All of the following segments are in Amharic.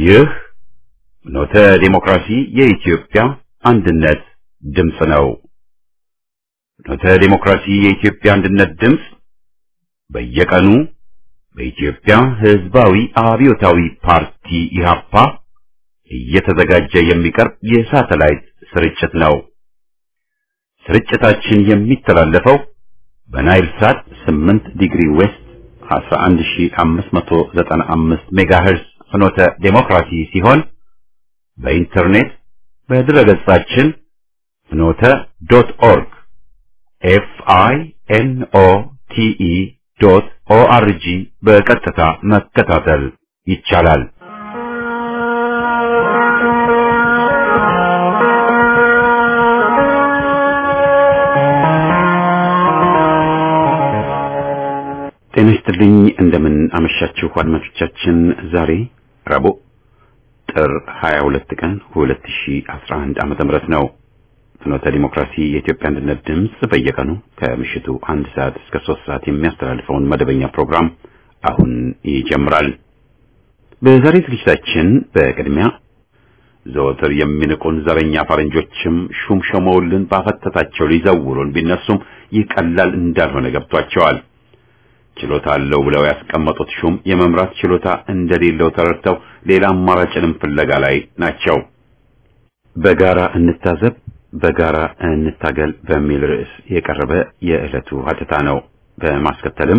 ይህ ኖተ ዲሞክራሲ የኢትዮጵያ አንድነት ድምፅ ነው። ኖተ ዲሞክራሲ የኢትዮጵያ አንድነት ድምፅ በየቀኑ በኢትዮጵያ ሕዝባዊ አብዮታዊ ፓርቲ ኢህአፓ እየተዘጋጀ የሚቀርብ የሳተላይት ስርጭት ነው። ስርጭታችን የሚተላለፈው በናይል ሳት 8 ዲግሪ ዌስት 11595 ሜጋሄርስ ፍኖተ ዴሞክራሲ ሲሆን በኢንተርኔት በድረገጻችን ፍኖተ ዶት ኦርግ ኤፍ አይ ኤን ኦ ቲ ኢ ዶት ኦ አር ጂ በቀጥታ መከታተል ይቻላል። ጤና ይስጥልኝ። እንደምን አመሻችሁ አድማጮቻችን። ዛሬ ረቡዕ ጥር 22 ቀን 2011 ዓመተ ምህረት ነው። ፍኖተ ዲሞክራሲ የኢትዮጵያ አንድነት ድምፅ በየቀኑ ከምሽቱ አንድ ሰዓት እስከ ሶስት ሰዓት የሚያስተላልፈውን መደበኛ ፕሮግራም አሁን ይጀምራል። በዛሬ ዝግጅታችን በቅድሚያ ዘወትር የሚንቁን ዘረኛ ፈረንጆችም ሹም ሾመውልን ባፈተታቸው ሊዘውሩን ቢነሱም ይህ ቀላል እንዳልሆነ ገብቷቸዋል። ችሎታ አለው ብለው ያስቀመጡት ሹም የመምራት ችሎታ እንደሌለው ተረድተው ሌላ አማራጭንም ፍለጋ ላይ ናቸው። በጋራ እንታዘብ፣ በጋራ እንታገል በሚል ርዕስ የቀረበ የዕለቱ ሀተታ ነው። በማስከተልም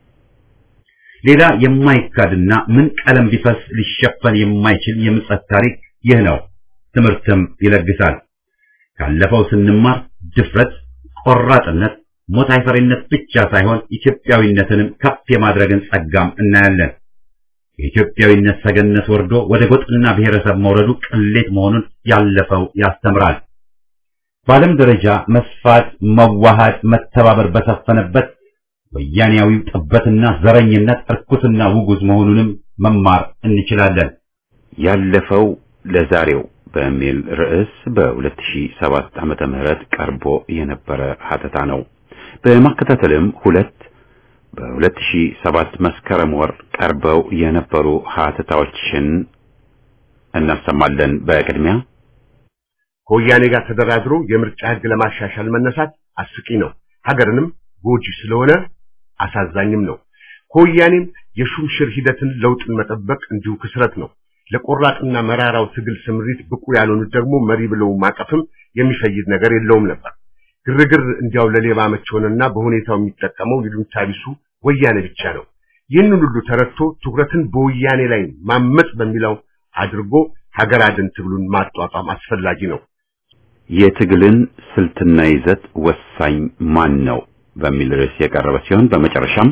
ሌላ የማይካድና ምን ቀለም ቢፈስ ሊሸፈን የማይችል የምጸት ታሪክ ይህ ነው። ትምህርትም ይለግሳል። ካለፈው ስንማር ድፍረት፣ ቆራጥነት ሞት አይፈሪነት ብቻ ሳይሆን ኢትዮጵያዊነትንም ከፍ የማድረግን ጸጋም እናያለን። የኢትዮጵያዊነት ሰገነት ወርዶ ወደ ጎጥና ብሔረሰብ መውረዱ ቅሌት መሆኑን ያለፈው ያስተምራል። በዓለም ደረጃ መስፋት፣ መዋሃድ፣ መተባበር በሰፈነበት ወያኔያዊው ጥበትና ዘረኝነት እርኩስና ውጉዝ መሆኑንም መማር እንችላለን። ያለፈው ለዛሬው በሚል ርዕስ በ2007 ዓመተ ምህረት ቀርቦ የነበረ ሀተታ ነው። በማከታተልም ሁለት በ2007 መስከረም ወር ቀርበው የነበሩ ሀተታዎችን እናሰማለን። በቅድሚያ ከወያኔ ጋር ተደራድሮ የምርጫ ሕግ ለማሻሻል መነሳት አስቂ ነው፣ ሀገርንም ጎጂ ስለሆነ አሳዛኝም ነው። ከወያኔም የሹምሽር ሂደትን ለውጥን መጠበቅ እንዲሁ ክስረት ነው። ለቆራጥና መራራው ትግል ስምሪት ብቁ ያልሆኑት ደግሞ መሪ ብለው ማቀፍም የሚፈይድ ነገር የለውም ነበር። ግርግር እንዲያው ለሌባ መች ሆነና በሁኔታው የሚጠቀመው ይሉኝታ ቢሱ ወያኔ ብቻ ነው። ይህንን ሁሉ ተረድቶ ትኩረትን በወያኔ ላይ ማመጽ በሚለው አድርጎ ሀገር አድን ትግሉን ማጧጧም አስፈላጊ ነው። የትግልን ስልትና ይዘት ወሳኝ ማን ነው በሚል ርዕስ የቀረበ ሲሆን በመጨረሻም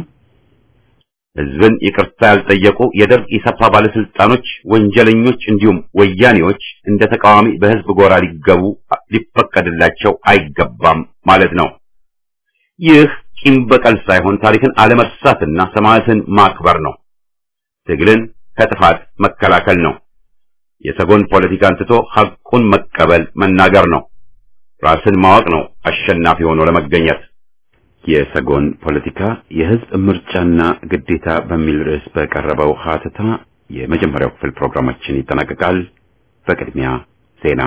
ህዝብን ይቅርታ ያልጠየቁ የደርግ ኢሰፓ ባለስልጣኖች፣ ወንጀለኞች እንዲሁም ወያኔዎች እንደ ተቃዋሚ በህዝብ ጎራ ሊገቡ ሊፈቀድላቸው አይገባም ማለት ነው። ይህ ቂም በቀል ሳይሆን ታሪክን አለመርሳትና ሰማዕትን ማክበር ነው። ትግልን ከጥፋት መከላከል ነው። የሰጎን ፖለቲካን ትቶ ሐቁን መቀበል መናገር ነው። ራስን ማወቅ ነው አሸናፊ ሆኖ ለመገኘት። የሰጎን ፖለቲካ የህዝብ ምርጫና ግዴታ በሚል ርዕስ በቀረበው ሀተታ የመጀመሪያው ክፍል ፕሮግራማችን ይጠናቀቃል። በቅድሚያ ዜና።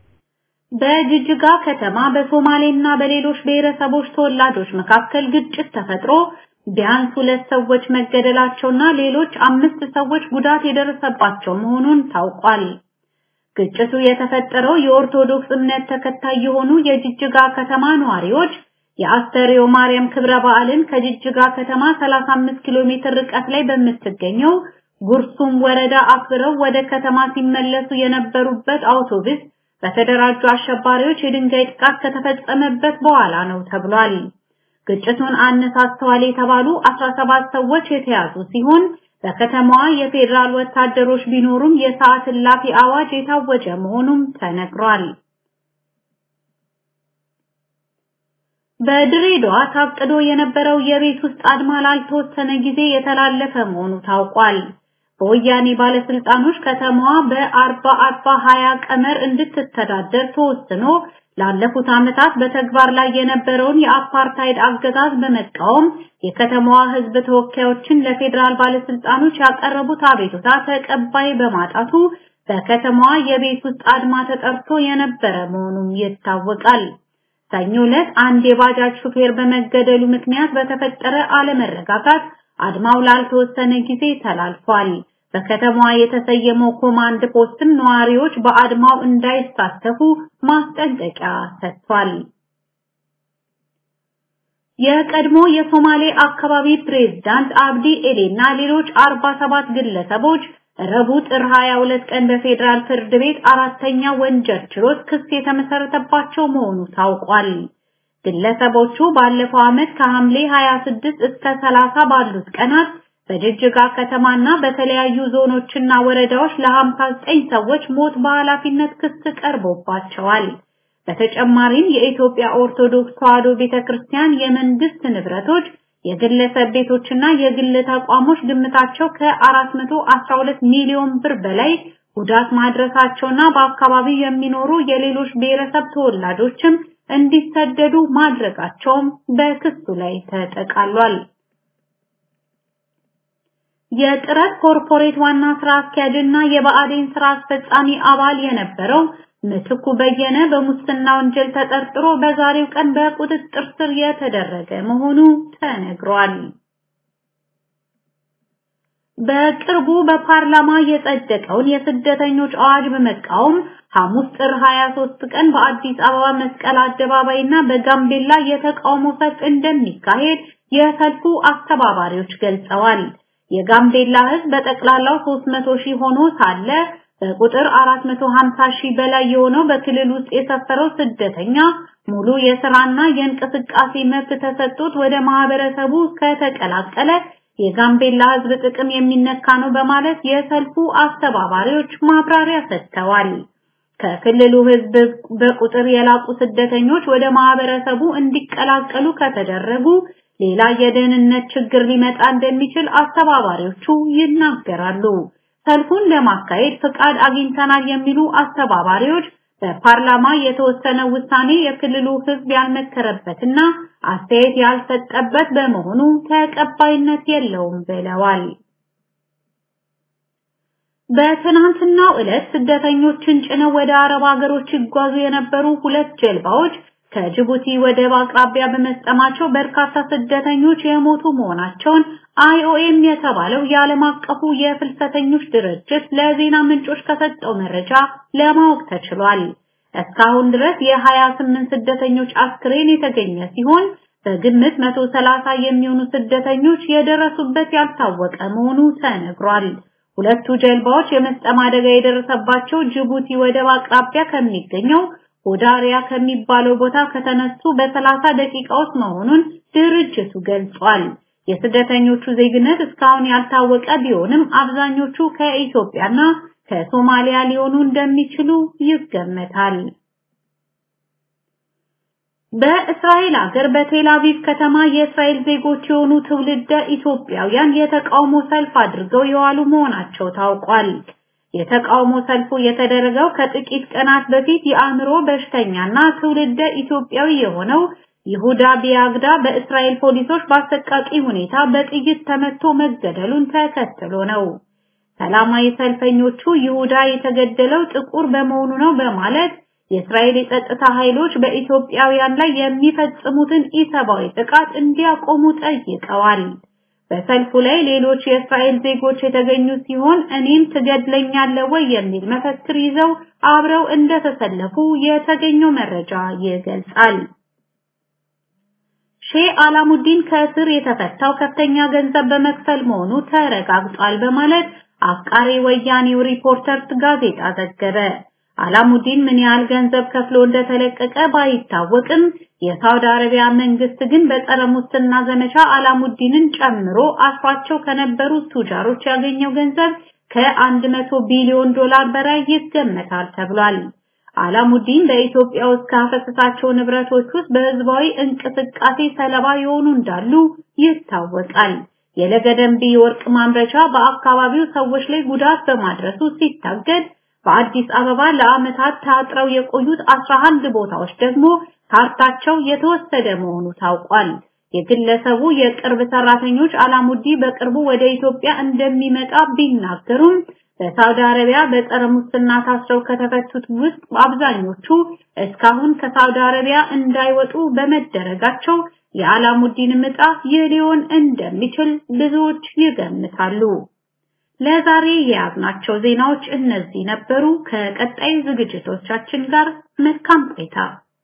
በጅጅጋ ከተማ በሶማሌና በሌሎች ብሔረሰቦች ተወላጆች መካከል ግጭት ተፈጥሮ ቢያንስ ሁለት ሰዎች መገደላቸውና ሌሎች አምስት ሰዎች ጉዳት የደረሰባቸው መሆኑን ታውቋል። ግጭቱ የተፈጠረው የኦርቶዶክስ እምነት ተከታይ የሆኑ የጅጅጋ ከተማ ነዋሪዎች የአስተርዮ ማርያም ክብረ በዓልን ከጅጅጋ ከተማ 35 ኪሎ ሜትር ርቀት ላይ በምትገኘው ጉርሱም ወረዳ አክብረው ወደ ከተማ ሲመለሱ የነበሩበት አውቶቡስ በተደራጁ አሸባሪዎች የድንጋይ ጥቃት ከተፈጸመበት በኋላ ነው ተብሏል። ግጭቱን አነሳስተዋል የተባሉ 17 ሰዎች የተያዙ ሲሆን በከተማዋ የፌዴራል ወታደሮች ቢኖሩም የሰዓት እላፊ አዋጅ የታወጀ መሆኑም ተነግሯል። በድሬዳዋ ታቅዶ የነበረው የቤት ውስጥ አድማ ላልተወሰነ ጊዜ የተላለፈ መሆኑ ታውቋል። በወያኔ ባለስልጣኖች ከተማዋ በአርባ አርባ ሀያ ቀመር እንድትተዳደር ተወስኖ ላለፉት ዓመታት በተግባር ላይ የነበረውን የአፓርታይድ አገዛዝ በመቃወም የከተማዋ ሕዝብ ተወካዮችን ለፌዴራል ባለስልጣኖች ያቀረቡት አቤቱታ ተቀባይ በማጣቱ በከተማዋ የቤት ውስጥ አድማ ተጠርቶ የነበረ መሆኑም ይታወቃል። ሰኞ ዕለት አንድ የባጃጅ ሹፌር በመገደሉ ምክንያት በተፈጠረ አለመረጋጋት አድማው ላልተወሰነ ጊዜ ተላልፏል። በከተማዋ የተሰየመው ኮማንድ ፖስትም ነዋሪዎች በአድማው እንዳይሳተፉ ማስጠንቀቂያ ሰጥቷል። የቀድሞ የሶማሌ አካባቢ ፕሬዝዳንት አብዲ ኤሌ እና ሌሎች 47 ግለሰቦች ረቡዕ ጥር 22 ቀን በፌዴራል ፍርድ ቤት አራተኛ ወንጀል ችሎት ክስ የተመሰረተባቸው መሆኑ ታውቋል። ግለሰቦቹ ባለፈው ዓመት ከሐምሌ 26 እስከ 30 ባሉት ቀናት በጅጅጋ ከተማና በተለያዩ ዞኖችና ወረዳዎች ለ59 ሰዎች ሞት በኃላፊነት ክስ ቀርቦባቸዋል። በተጨማሪም የኢትዮጵያ ኦርቶዶክስ ተዋሕዶ ቤተክርስቲያን የመንግስት ንብረቶች፣ የግለሰብ ቤቶችና የግል ተቋሞች ግምታቸው ከ412 ሚሊዮን ብር በላይ ጉዳት ማድረሳቸውና በአካባቢው የሚኖሩ የሌሎች ብሔረሰብ ተወላጆችም እንዲሰደዱ ማድረጋቸውም በክሱ ላይ ተጠቃሏል። የጥረት ኮርፖሬት ዋና ስራ አስኪያጅና የብአዴን ስራ አስፈጻሚ አባል የነበረው ምትኩ በየነ በሙስና ወንጀል ተጠርጥሮ በዛሬው ቀን በቁጥጥር ስር የተደረገ መሆኑ ተነግሯል። በቅርቡ በፓርላማ የጸደቀውን የስደተኞች አዋጅ በመቃወም ሐሙስ ጥር 23 ቀን በአዲስ አበባ መስቀል አደባባይና በጋምቤላ የተቃውሞ ሰልፍ እንደሚካሄድ የሰልፉ አስተባባሪዎች ገልጸዋል። የጋምቤላ ሕዝብ በጠቅላላው 300 ሺህ ሆኖ ሳለ በቁጥር 450 ሺህ በላይ የሆነው በክልል ውስጥ የሰፈረው ስደተኛ ሙሉ የስራና የእንቅስቃሴ መብት ተሰጥቶት ወደ ማህበረሰቡ ከተቀላቀለ የጋምቤላ ሕዝብ ጥቅም የሚነካ ነው በማለት የሰልፉ አስተባባሪዎች ማብራሪያ ሰጥተዋል። ከክልሉ ሕዝብ በቁጥር የላቁ ስደተኞች ወደ ማህበረሰቡ እንዲቀላቀሉ ከተደረጉ ሌላ የደህንነት ችግር ሊመጣ እንደሚችል አስተባባሪዎቹ ይናገራሉ። ሰልፉን ለማካሄድ ፍቃድ አግኝተናል የሚሉ አስተባባሪዎች በፓርላማ የተወሰነ ውሳኔ የክልሉ ሕዝብ ያልመከረበትና አስተያየት ያልሰጠበት በመሆኑ ተቀባይነት የለውም ብለዋል። በትናንትናው ዕለት ስደተኞችን ጭነው ወደ አረብ ሀገሮች ይጓዙ የነበሩ ሁለት ጀልባዎች ከጅቡቲ ወደብ አቅራቢያ በመስጠማቸው በርካታ ስደተኞች የሞቱ መሆናቸውን አይኦኤም የተባለው የዓለም አቀፉ የፍልሰተኞች ድርጅት ለዜና ምንጮች ከሰጠው መረጃ ለማወቅ ተችሏል። እስካሁን ድረስ የ28 ስደተኞች አስክሬን የተገኘ ሲሆን በግምት 130 የሚሆኑ ስደተኞች የደረሱበት ያልታወቀ መሆኑ ተነግሯል። ሁለቱ ጀልባዎች የመስጠም አደጋ የደረሰባቸው ጅቡቲ ወደብ አቅራቢያ ከሚገኘው ሆዳሪያ ከሚባለው ቦታ ከተነሱ በሰላሳ ደቂቃዎች መሆኑን ድርጅቱ ገልጿል። የስደተኞቹ ዜግነት እስካሁን ያልታወቀ ቢሆንም አብዛኞቹ ከኢትዮጵያና ከሶማሊያ ሊሆኑ እንደሚችሉ ይገመታል። በእስራኤል ሀገር በቴል አቪቭ ከተማ የእስራኤል ዜጎች የሆኑ ትውልደ ኢትዮጵያውያን የተቃውሞ ሰልፍ አድርገው የዋሉ መሆናቸው ታውቋል። የተቃውሞ ሰልፉ የተደረገው ከጥቂት ቀናት በፊት የአእምሮ በሽተኛና ትውልደ ኢትዮጵያዊ የሆነው ይሁዳ ቢያግዳ በእስራኤል ፖሊሶች በአሰቃቂ ሁኔታ በጥይት ተመቶ መገደሉን ተከትሎ ነው። ሰላማዊ ሰልፈኞቹ ይሁዳ የተገደለው ጥቁር በመሆኑ ነው በማለት የእስራኤል የጸጥታ ኃይሎች በኢትዮጵያውያን ላይ የሚፈጽሙትን ኢሰብአዊ ጥቃት እንዲያቆሙ ጠይቀዋል። በሰልፉ ላይ ሌሎች የእስራኤል ዜጎች የተገኙ ሲሆን እኔም ትገድለኛለህ ወይ የሚል መፈክር ይዘው አብረው እንደተሰለፉ የተገኘው መረጃ ይገልጻል። ሼህ አላሙዲን ከእስር የተፈታው ከፍተኛ ገንዘብ በመክፈል መሆኑ ተረጋግጧል በማለት አፍቃሪ ወያኔው ሪፖርተርስ ጋዜጣ ዘገበ። አላሙዲን ምን ያህል ገንዘብ ከፍሎ እንደተለቀቀ ባይታወቅም የሳውዲ አረቢያ መንግስት ግን በጸረ ሙስና ዘመቻ አላሙዲንን ጨምሮ አስሯቸው ከነበሩ ቱጃሮች ያገኘው ገንዘብ ከ100 ቢሊዮን ዶላር በላይ ይገመታል ተብሏል። አላሙዲን በኢትዮጵያ ውስጥ ካፈሰሳቸው ንብረቶች ውስጥ በህዝባዊ እንቅስቃሴ ሰለባ የሆኑ እንዳሉ ይታወቃል። የለገደንቢ ወርቅ ማምረቻ በአካባቢው ሰዎች ላይ ጉዳት በማድረሱ ሲታገድ በአዲስ አበባ ለዓመታት ታጥረው የቆዩት 11 ቦታዎች ደግሞ ካርታቸው የተወሰደ መሆኑ ታውቋል። የግለሰቡ የቅርብ ሰራተኞች አላሙዲ በቅርቡ ወደ ኢትዮጵያ እንደሚመጣ ቢናገሩም በሳውዲ አረቢያ በጸረ ሙስና ታስረው ከተፈቱት ውስጥ አብዛኞቹ እስካሁን ከሳውዲ አረቢያ እንዳይወጡ በመደረጋቸው የአላሙዲን ምጣ ይህ ሊሆን እንደሚችል ብዙዎች ይገምታሉ። ለዛሬ የያዝናቸው ዜናዎች እነዚህ ነበሩ። ከቀጣይ ዝግጅቶቻችን ጋር መልካም ቆይታ።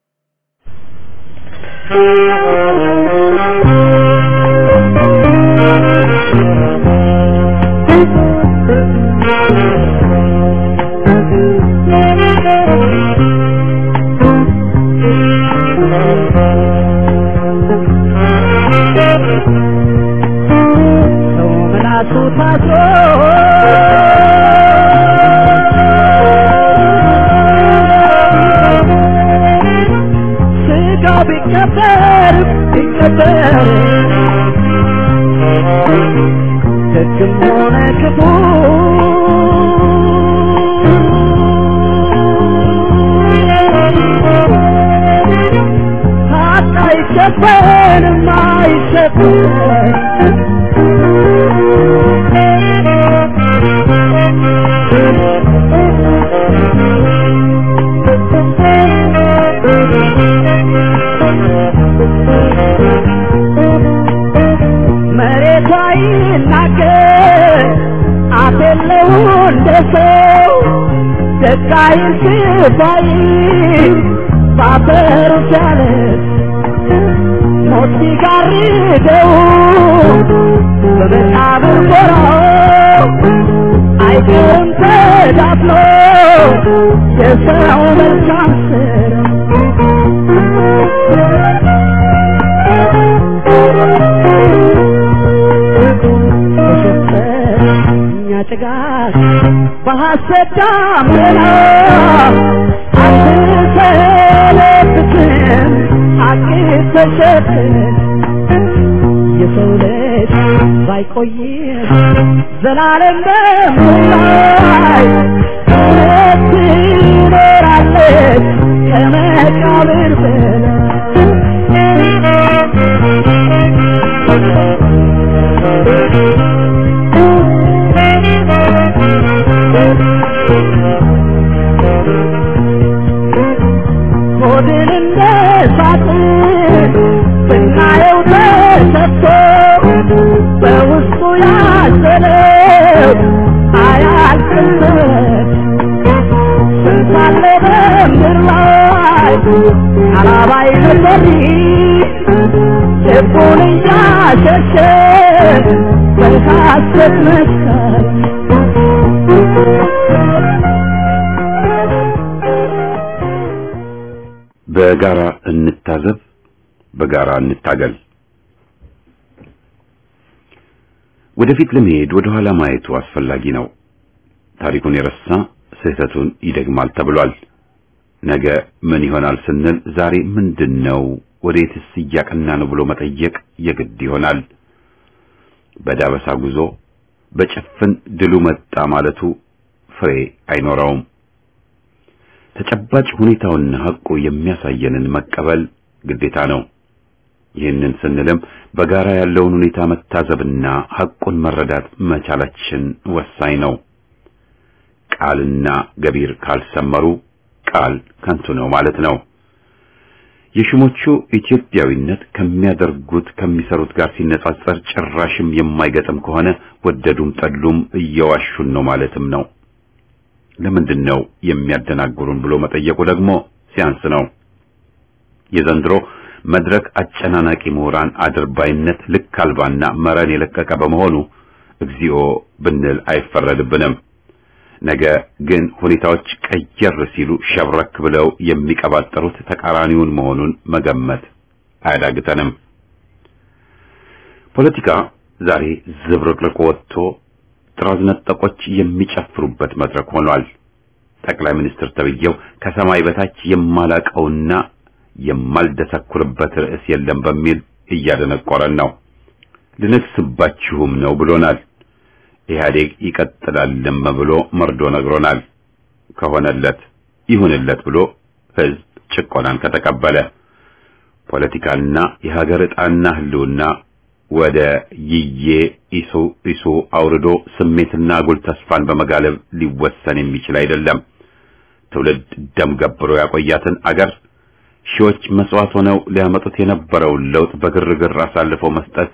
ባይ ባፈሩ ቻለ ሞት ሲጋርደው በመቃብር ጎራው አይቀርም ተዳፍኖ የሰው መልካም እኛ ጭጋግ በሐሰት ዳመና አትሰለብትም ሐቅ ተሸፍን የሰው ልጅ ባይቆይም ዘላለም በምላይ እውነት ትኖራለች ከመቃብር ሆድን እንደ ሳጥን ብናየው ተሰፍቶ በውስጡ ያዘለው አያልቅለት ስንት አለ በምድር ላይ አላባይ ነበር ልቡን እያሸሸ በሐሰት መስከር በጋራ እንታዘብ፣ በጋራ እንታገል። ወደፊት ለመሄድ ወደ ኋላ ማየቱ አስፈላጊ ነው። ታሪኩን የረሳ ስህተቱን ይደግማል ተብሏል። ነገ ምን ይሆናል ስንል ዛሬ ምንድነው፣ ወዴትስ እያቀና ነው ብሎ መጠየቅ የግድ ይሆናል። በዳበሳ ጉዞ በጭፍን ድሉ መጣ ማለቱ ፍሬ አይኖረውም። ተጨባጭ ሁኔታውና ሐቁ የሚያሳየንን መቀበል ግዴታ ነው። ይህንን ስንልም በጋራ ያለውን ሁኔታ መታዘብና ሐቁን መረዳት መቻላችን ወሳኝ ነው። ቃልና ገቢር ካልሰመሩ ቃል ከንቱ ነው ማለት ነው። የሹሞቹ ኢትዮጵያዊነት ከሚያደርጉት ከሚሰሩት ጋር ሲነጻጸር ጭራሽም የማይገጥም ከሆነ ወደዱም ጠሉም እየዋሹን ነው ማለትም ነው። ለምንድን ነው የሚያደናግሩን ብሎ መጠየቁ ደግሞ ሲያንስ ነው። የዘንድሮ መድረክ አጨናናቂ ምሁራን አድርባይነት ልክ አልባና መረን የለቀቀ በመሆኑ እግዚኦ ብንል አይፈረድብንም። ነገ ግን ሁኔታዎች ቀየር ሲሉ ሸብረክ ብለው የሚቀባጠሩት ተቃራኒውን መሆኑን መገመት አያዳግተንም። ፖለቲካ ዛሬ ዝብርቅርቅ ወጥቶ ጥራዝ ነጠቆች የሚጨፍሩበት መድረክ ሆኗል። ጠቅላይ ሚኒስትር ተብዬው ከሰማይ በታች የማላቀውና የማልደሰኩርበት ርዕስ የለም በሚል እያደነቆረን ነው። ልነግስባችሁም ነው ብሎናል። ኢህአዴግ ይቀጥላልም ብሎ መርዶ ነግሮናል። ከሆነለት ይሁንለት ብሎ ህዝብ ጭቆናን ከተቀበለ ፖለቲካና የሀገር ዕጣና ህልውና ወደ ይዬ ኢሱ ኢሱ አውርዶ ስሜትና አጉል ተስፋን በመጋለብ ሊወሰን የሚችል አይደለም። ትውልድ ደም ገብሮ ያቆያትን አገር ሺዎች መስዋዕት ሆነው ሊያመጡት የነበረውን ለውጥ በግርግር አሳልፈው መስጠት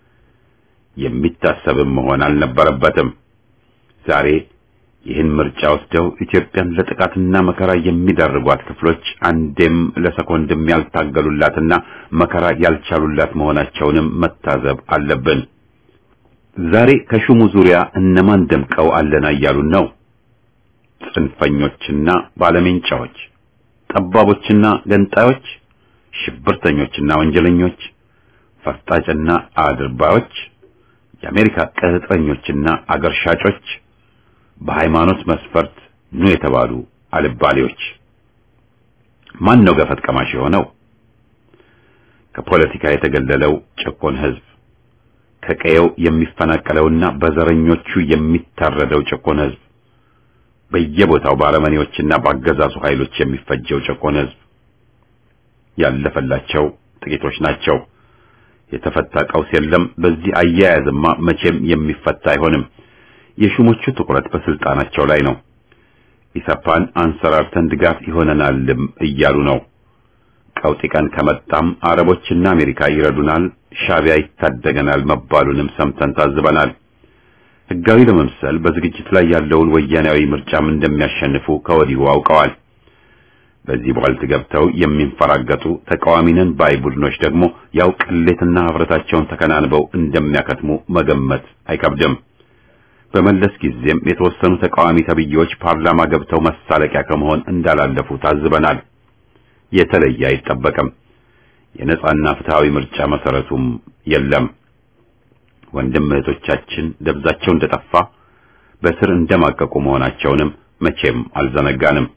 የሚታሰብም መሆን አልነበረበትም። ዛሬ ይህን ምርጫ ወስደው ኢትዮጵያን ለጥቃትና መከራ የሚዳርጓት ክፍሎች አንዴም ለሰኮንድም ያልታገሉላትና መከራ ያልቻሉላት መሆናቸውንም መታዘብ አለብን። ዛሬ ከሹሙ ዙሪያ እነማን ደምቀው አለና እያሉን ነው? ጽንፈኞችና ባለሜንጫዎች፣ ጠባቦችና ገንጣዮች፣ ሽብርተኞችና ወንጀለኞች፣ ፈርጣጭና አድርባዮች፣ የአሜሪካ ቅጥረኞችና አገር ሻጮች በሃይማኖት መስፈርት ኑ የተባሉ አልባሌዎች። ማን ነው ገፈት ቀማሽ የሆነው? ከፖለቲካ የተገለለው ጭቁን ህዝብ፣ ከቀየው የሚፈናቀለውና በዘረኞቹ የሚታረደው ጭቁን ህዝብ፣ በየቦታው በአረመኔዎችና በአገዛዙ ኃይሎች የሚፈጀው ጭቁን ህዝብ። ያለፈላቸው ጥቂቶች ናቸው። የተፈታ ቀውስ የለም። በዚህ አያያዝማ መቼም የሚፈታ አይሆንም። የሹሞቹ ትኩረት በስልጣናቸው ላይ ነው። ኢሰፓን አንሰራርተን ድጋፍ ይሆነናልም እያሉ ነው። ቀውጢ ቀን ከመጣም አረቦችና አሜሪካ ይረዱናል፣ ሻቢያ ይታደገናል መባሉንም ሰምተን ታዝበናል። ህጋዊ ለመምሰል በዝግጅት ላይ ያለውን ወያኔያዊ ምርጫም እንደሚያሸንፉ ከወዲሁ አውቀዋል። በዚህ ቧልት ገብተው የሚንፈራገጡ ተቃዋሚነን ባይ ቡድኖች ደግሞ ያው ቅሌትና ህብረታቸውን ተከናንበው እንደሚያከትሙ መገመት አይከብድም። በመለስ ጊዜም የተወሰኑ ተቃዋሚ ተብዬዎች ፓርላማ ገብተው መሳለቂያ ከመሆን እንዳላለፉ ታዝበናል። የተለየ አይጠበቅም። የነጻና ፍትሃዊ ምርጫ መሰረቱም የለም። ወንድም እህቶቻችን ደብዛቸው እንደጠፋ በስር እንደማቀቁ መሆናቸውንም መቼም አልዘነጋንም።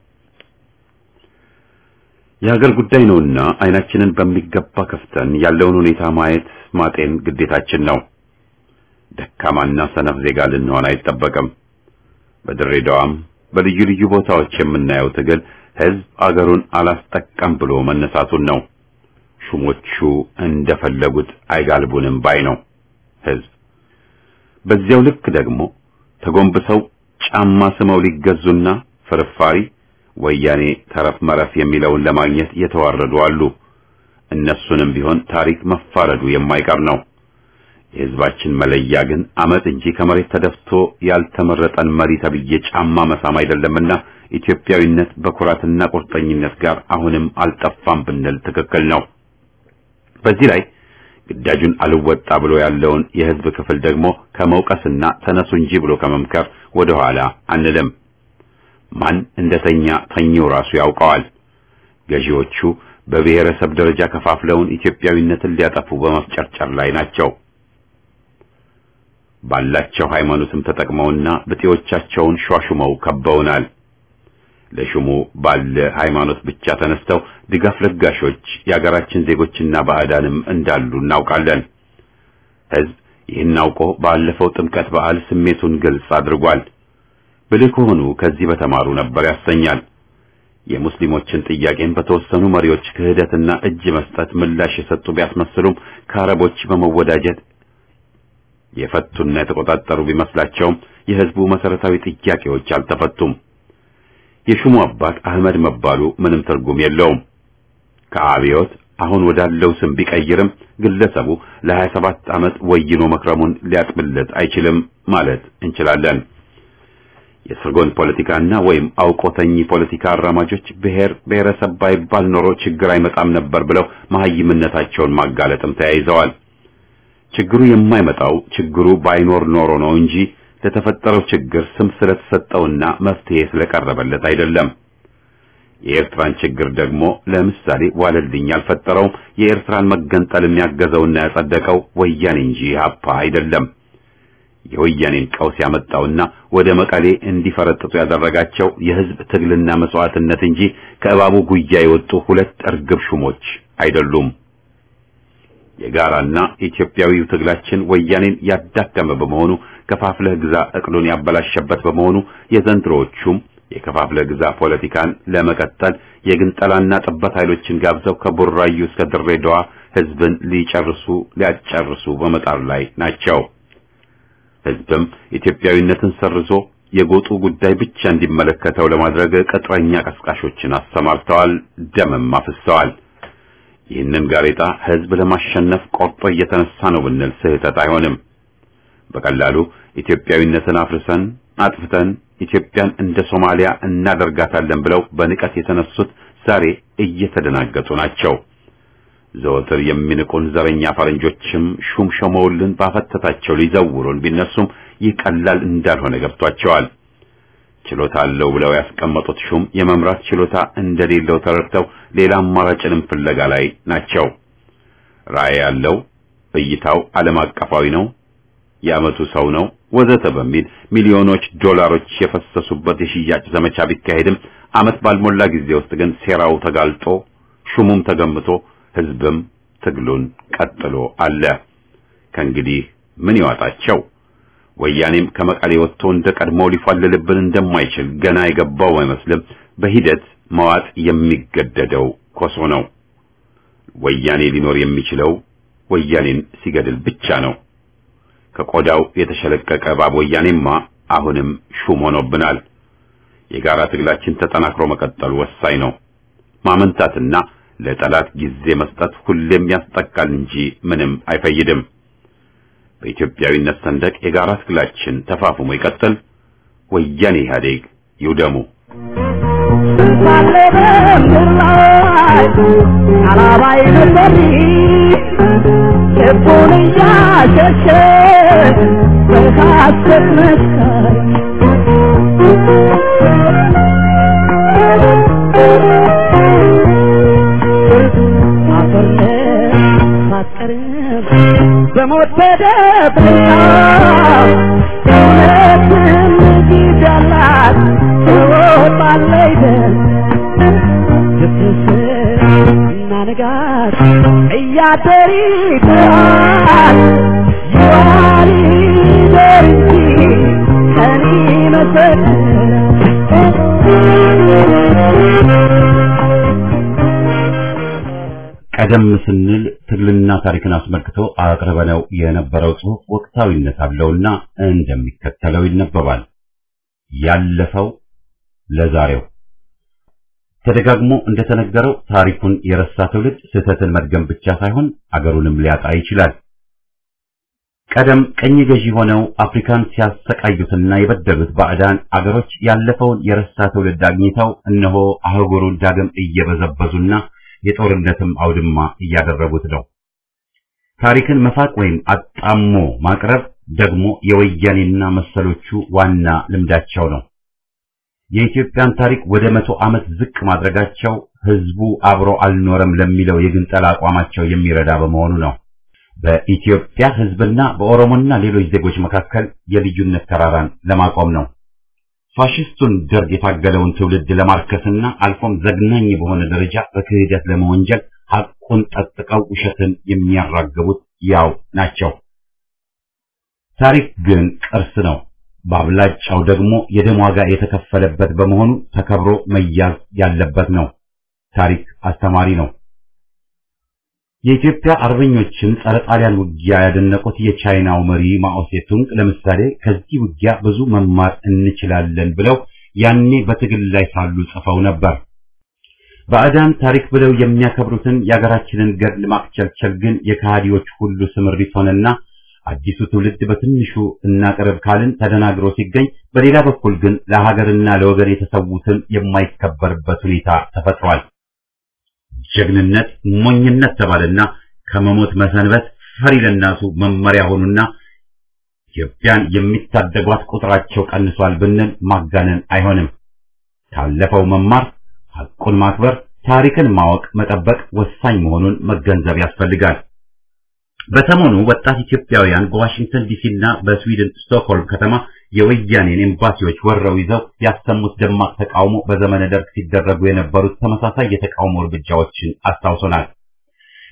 የሀገር ጉዳይ ነውና አይናችንን በሚገባ ከፍተን ያለውን ሁኔታ ማየት ማጤን ግዴታችን ነው። ደካማና ሰነፍ ዜጋ ልንሆን አይጠበቅም። በድሬዳዋም በልዩ ልዩ ቦታዎች የምናየው ትግል ህዝብ አገሩን አላስጠቀም ብሎ መነሳቱን ነው። ሹሞቹ እንደፈለጉት አይጋልቡንም ባይ ነው ህዝብ። በዚያው ልክ ደግሞ ተጎንብሰው ጫማ ስመው ሊገዙና ፍርፋሪ ወያኔ ተረፍ መረፍ የሚለውን ለማግኘት የተዋረዱ አሉ። እነሱንም ቢሆን ታሪክ መፋረዱ የማይቀር ነው። የህዝባችን መለያ ግን አመት እንጂ ከመሬት ተደፍቶ ያልተመረጠን መሪ ተብዬ ጫማ መሳም አይደለምና ኢትዮጵያዊነት በኩራትና ቁርጠኝነት ጋር አሁንም አልጠፋም ብንል ትክክል ነው። በዚህ ላይ ግዳጁን አልወጣ ብሎ ያለውን የህዝብ ክፍል ደግሞ ከመውቀስና ተነሱ እንጂ ብሎ ከመምከር ወደ ኋላ አንልም። ማን እንደተኛ ተኛው ራሱ ያውቀዋል። ገዢዎቹ በብሔረሰብ ደረጃ ከፋፍለውን ኢትዮጵያዊነትን ሊያጠፉ በመፍጨርጨር ላይ ናቸው። ባላቸው ሃይማኖትም ተጠቅመውና ብጤዎቻቸውን ሿሹመው ከበውናል። ለሹሙ ባለ ሃይማኖት ብቻ ተነስተው ድጋፍ ለጋሾች የአገራችን ዜጎችና ባዕዳንም እንዳሉ እናውቃለን። ህዝብ ይህን አውቆ ባለፈው ጥምቀት በዓል ስሜቱን ግልጽ አድርጓል። ብልህ ከሆኑ ከዚህ በተማሩ ነበር ያሰኛል። የሙስሊሞችን ጥያቄን በተወሰኑ መሪዎች ክህደትና እጅ መስጠት ምላሽ የሰጡ ቢያስመስሉም ከአረቦች በመወዳጀት የፈቱና የተቆጣጠሩ ቢመስላቸውም የህዝቡ መሰረታዊ ጥያቄዎች አልተፈቱም። የሹሙ አባት አህመድ መባሉ ምንም ትርጉም የለውም። ከአብዮት አሁን ወዳለው ስም ቢቀይርም ግለሰቡ ለ27 ዓመት ወይኖ መክረሙን ሊያጥብለት አይችልም ማለት እንችላለን። የስርጎን ፖለቲካና ወይም አውቆተኝ ፖለቲካ አራማጆች ብሔር ብሔረሰብ ባይባል ኖሮ ችግር አይመጣም ነበር ብለው መሐይምነታቸውን ማጋለጥም ተያይዘዋል። ችግሩ የማይመጣው ችግሩ ባይኖር ኖሮ ነው እንጂ ለተፈጠረው ችግር ስም ስለተሰጠውና መፍትሄ ስለቀረበለት አይደለም። የኤርትራን ችግር ደግሞ ለምሳሌ ዋለልኝ ያልፈጠረውም የኤርትራን መገንጠል የሚያገዘውና ያጸደቀው ወያኔ እንጂ ኢህአፓ አይደለም። የወያኔን ቀውስ ያመጣውና ወደ መቀሌ እንዲፈረጥጡ ያደረጋቸው የህዝብ ትግልና መስዋዕትነት እንጂ ከእባቡ ጉያ የወጡ ሁለት እርግብ ሹሞች አይደሉም። የጋራና ኢትዮጵያዊው ትግላችን ወያኔን ያዳከመ በመሆኑ ከፋፍለህ ግዛ እቅሉን ያበላሸበት በመሆኑ የዘንድሮዎቹም የከፋፍለህ ግዛ ፖለቲካን ለመቀጠል የግንጠላና ጥበት ኃይሎችን ጋብዘው ከቡራዩ እስከ ድሬዳዋ ህዝብን ሊጨርሱ ሊያጨርሱ በመጣር ላይ ናቸው። ህዝብም ኢትዮጵያዊነትን ሰርዞ የጎጡ ጉዳይ ብቻ እንዲመለከተው ለማድረግ ቅጥረኛ ቀስቃሾችን አሰማርተዋል፣ ደምም አፍሰዋል። ይህንን ጋሬጣ ህዝብ ለማሸነፍ ቆርጦ እየተነሳ ነው ብንል ስህተት አይሆንም። በቀላሉ ኢትዮጵያዊነትን አፍርሰን አጥፍተን ኢትዮጵያን እንደ ሶማሊያ እናደርጋታለን ብለው በንቀት የተነሱት ዛሬ እየተደናገጡ ናቸው። ዘወትር የሚንቁን ዘረኛ ፈረንጆችም ሹም ሾመውልን ባፈተታቸው ሊዘውሩን ቢነሱም ይህ ቀላል እንዳልሆነ ገብቷቸዋል። ችሎታ አለው ብለው ያስቀመጡት ሹም የመምራት ችሎታ እንደሌለው ተረድተው ሌላ አማራጭንም ፍለጋ ላይ ናቸው። ራዕይ ያለው እይታው ዓለም አቀፋዊ ነው፣ የዓመቱ ሰው ነው ወዘተ በሚል ሚሊዮኖች ዶላሮች የፈሰሱበት የሽያጭ ዘመቻ ቢካሄድም ዓመት ባልሞላ ጊዜ ውስጥ ግን ሴራው ተጋልጦ ሹሙም ተገምቶ ህዝብም ትግሉን ቀጥሎ አለ። ከእንግዲህ ምን ይዋጣቸው? ወያኔም ከመቀሌ ወጥቶ እንደ ቀድሞው ሊፋልልብን እንደማይችል ገና የገባው አይመስልም። በሂደት መዋጥ የሚገደደው ኮሶ ነው። ወያኔ ሊኖር የሚችለው ወያኔን ሲገድል ብቻ ነው። ከቆዳው የተሸለቀቀ እባብ ወያኔማ አሁንም ሹም ሆኖብናል። የጋራ ትግላችን ተጠናክሮ መቀጠሉ ወሳኝ ነው። ማመንታትና ለጠላት ጊዜ መስጠት ሁሌም ያስጠቃል እንጂ ምንም አይፈይድም። በኢትዮጵያዊነት ሰንደቅ የጋራ ትግላችን ተፋፍሞ ይቀጥል። ወያኔ ኢህአዴግ ይውደሙ። ስንታለ በምድር ላይ አላባይ ነበር ልቡን እያሸሸ በሐሰት መስካሪ አፈር ሳትቀርብ በሞት ተደብቃ እውነትም ጊዜ አላት ትወጣለች ስትስር እና ንጋት እያደር ይጥራል ይዋል ይደር እንጂ ቀን ቀደም ስንል ትግልና ታሪክን አስመልክቶ አቅርበነው የነበረው ጽሑፍ ወቅታዊነት አለውና እንደሚከተለው ይነበባል። ያለፈው ለዛሬው ተደጋግሞ እንደተነገረው ታሪኩን የረሳ ትውልድ ስህተትን መድገም ብቻ ሳይሆን አገሩንም ሊያጣ ይችላል። ቀደም ቀኝ ገዢ ሆነው አፍሪካን ሲያሰቃዩትና የበደሉት ባዕዳን አገሮች ያለፈውን የረሳ ትውልድ አግኝተው እነሆ አህጉሩን ዳግም እየበዘበዙና የጦርነትም አውድማ እያደረጉት ነው። ታሪክን መፋቅ ወይም አጣሞ ማቅረብ ደግሞ የወያኔና መሰሎቹ ዋና ልምዳቸው ነው። የኢትዮጵያን ታሪክ ወደ መቶ ዓመት ዝቅ ማድረጋቸው ህዝቡ አብሮ አልኖረም ለሚለው የግንጠላ አቋማቸው የሚረዳ በመሆኑ ነው። በኢትዮጵያ ህዝብና በኦሮሞና ሌሎች ዜጎች መካከል የልዩነት ተራራን ለማቆም ነው። ፋሽስቱን ደርግ የታገለውን ትውልድ ለማርከስና አልፎም ዘግናኝ በሆነ ደረጃ በክህደት ለመወንጀል ሐቁን ጠጥቀው ውሸትን የሚያራግቡት ያው ናቸው። ታሪክ ግን ቅርስ ነው። በአብላጫው ደግሞ የደም ዋጋ የተከፈለበት በመሆኑ ተከብሮ መያዝ ያለበት ነው። ታሪክ አስተማሪ ነው። የኢትዮጵያ አርበኞችን ጸረ ጣሊያን ውጊያ ያደነቁት የቻይናው መሪ ማኦ ሴቱንግ ለምሳሌ ከዚህ ውጊያ ብዙ መማር እንችላለን ብለው ያኔ በትግል ላይ ሳሉ ጽፈው ነበር። ባዕዳን ታሪክ ብለው የሚያከብሩትን የአገራችንን ገድል ማክቸልቸል ግን የከሃዲዎች ሁሉ ስምሪት ሆነና አዲሱ ትውልድ በትንሹ እናቅርብ ካልን ተደናግሮ ሲገኝ፣ በሌላ በኩል ግን ለሀገርና ለወገን የተሰዉትን የማይከበርበት ሁኔታ ተፈጥሯል። ጀግንነት ሞኝነት ተባለና ከመሞት መሰንበት ፈሪ ለናሱ መመሪያ ሆኑና ኢትዮጵያን የሚታደጓት ቁጥራቸው ቀንሷል ብንል ማጋነን አይሆንም። ካለፈው መማር፣ ሐቁን ማክበር፣ ታሪክን ማወቅ፣ መጠበቅ ወሳኝ መሆኑን መገንዘብ ያስፈልጋል። በሰሞኑ ወጣት ኢትዮጵያውያን በዋሽንግተን ዲሲና በስዊድን ስቶክሆልም ከተማ የወያኔን ኤምባሲዎች ወረው ይዘው ያሰሙት ደማቅ ተቃውሞ በዘመነ ደርግ ሲደረጉ የነበሩት ተመሳሳይ የተቃውሞ እርምጃዎችን አስታውሶናል።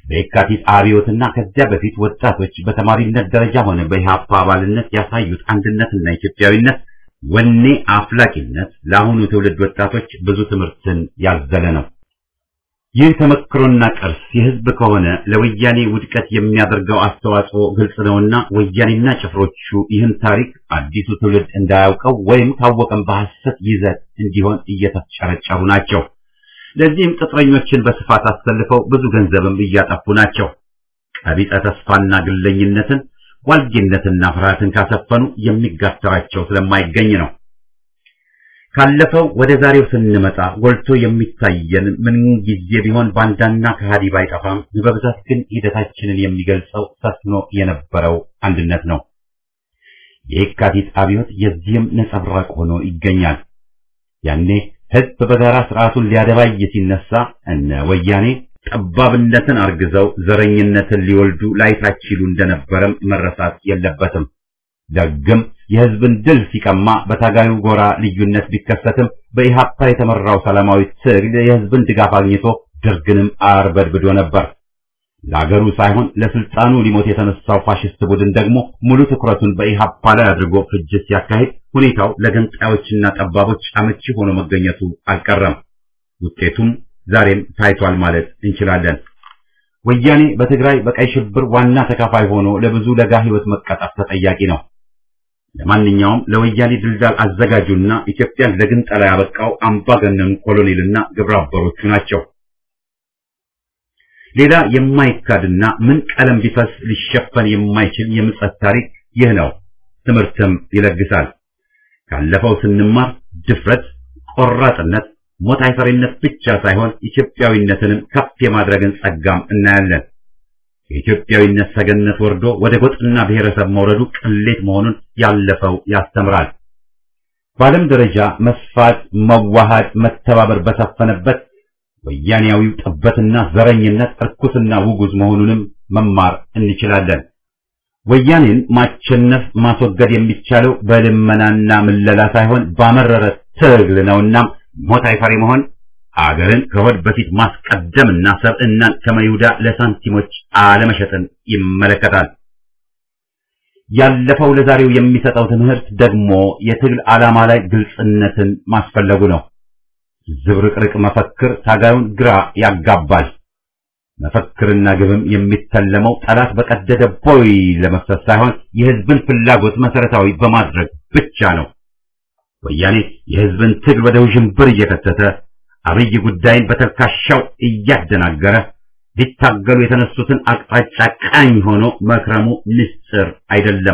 በየካቲት አብዮትና ከዚያ በፊት ወጣቶች በተማሪነት ደረጃ ሆነ በኢህአፓ አባልነት ያሳዩት አንድነትና ኢትዮጵያዊነት ወኔ አፍላቂነት ለአሁኑ ትውልድ ወጣቶች ብዙ ትምህርትን ያዘለ ነው። ይህ ተመክሮና ቅርስ የህዝብ ከሆነ ለወያኔ ውድቀት የሚያደርገው አስተዋጽኦ ግልጽ ነውና ወያኔና ጭፍሮቹ ይህን ታሪክ አዲሱ ትውልድ እንዳያውቀው ወይም ካወቀም በሐሰት ይዘት እንዲሆን እየተጨረጨሩ ናቸው። ለዚህም ቅጥረኞችን በስፋት አሰልፈው ብዙ ገንዘብም እያጠፉ ናቸው። ቀቢጸ ተስፋና ግለኝነትን ዋልጌነትና ፍርሃትን ካሰፈኑ የሚጋተራቸው ስለማይገኝ ነው። ካለፈው ወደ ዛሬው ስንመጣ ጎልቶ የሚታየን ምን ጊዜ ቢሆን ባንዳና ከሃዲ ባይጠፋም በብዛት ግን ሂደታችንን የሚገልጸው ሰፍኖ የነበረው አንድነት ነው። የየካቲት አብዮት የዚህም ነጸብራቅ ሆኖ ይገኛል። ያኔ ህዝብ በጋራ ስርዓቱን ሊያደባይ ሲነሳ እነ ወያኔ ጠባብነትን አርግዘው ዘረኝነትን ሊወልዱ ላይታችሉ እንደነበረም መረሳት የለበትም። ደግም የህዝብን ድል ሲቀማ በታጋዩ ጎራ ልዩነት ቢከሰትም በኢሃፓ የተመራው ሰላማዊ ትግል የህዝብን ድጋፍ አግኝቶ ደርግንም አርበድብዶ ነበር። ለአገሩ ሳይሆን ለስልጣኑ ሊሞት የተነሳው ፋሽስት ቡድን ደግሞ ሙሉ ትኩረቱን በኢሃፓ ላይ አድርጎ ፍጅት ሲያካሂድ ሁኔታው ለገንጣዮችና ጠባቦች አመቺ ሆኖ መገኘቱ አልቀረም። ውጤቱም ዛሬም ታይቷል ማለት እንችላለን። ወያኔ በትግራይ በቀይ ሽብር ዋና ተካፋይ ሆኖ ለብዙ ለጋ ህይወት መቀጣት ተጠያቂ ነው። ለማንኛውም ለወያኔ ድልዳል አዘጋጁና ኢትዮጵያን ለግንጠላ ያበቃው አምባገነኑ ኮሎኔልና ግብረ አበሮቹ ናቸው። ሌላ የማይካድና ምን ቀለም ቢፈስ ሊሸፈን የማይችል የምጸት ታሪክ ይህ ነው። ትምህርትም ይለግሳል። ካለፈው ስንማር ድፍረት፣ ቆራጥነት፣ ሞት አይፈሪነት ብቻ ሳይሆን ኢትዮጵያዊነትንም ከፍ የማድረግን ጸጋም እናያለን። የኢትዮጵያዊነት ሰገነት ወርዶ ወደ ጎጥና ብሔረሰብ መውረዱ ቅሌት መሆኑን ያለፈው ያስተምራል። በዓለም ደረጃ መስፋት፣ መዋሃድ፣ መተባበር በሰፈነበት ወያኔያዊው ጥበትና ዘረኝነት እርኩስና ውጉዝ መሆኑንም መማር እንችላለን። ወያኔን ማቸነፍ ማስወገድ የሚቻለው በልመናና ምለላ ሳይሆን ባመረረ ትግል ነውና ሞት አይፈሪ መሆን አገርን ከሆድ በፊት ማስቀደምና ሰብዕናን ከመይሁዳ ለሳንቲሞች አለመሸጥን ይመለከታል። ያለፈው ለዛሬው የሚሰጠው ትምህርት ደግሞ የትግል ዓላማ ላይ ግልጽነትን ማስፈለጉ ነው። ዝብርቅርቅ መፈክር ታጋዩን ግራ ያጋባል። መፈክርና ግብም የሚተለመው ጠላት በቀደደ ቦይ ለመፍሰስ ሳይሆን የሕዝብን ፍላጎት መሰረታዊ በማድረግ ብቻ ነው። ወያኔ የሕዝብን ትግል ወደ ውዥንብር እየከተተ አብይ ጉዳይን በተልካሻው እያደናገረ ሊታገሉ የተነሱትን አቅጣጫ ቃኝ ሆኖ መክረሙ ምስጢር አይደለም።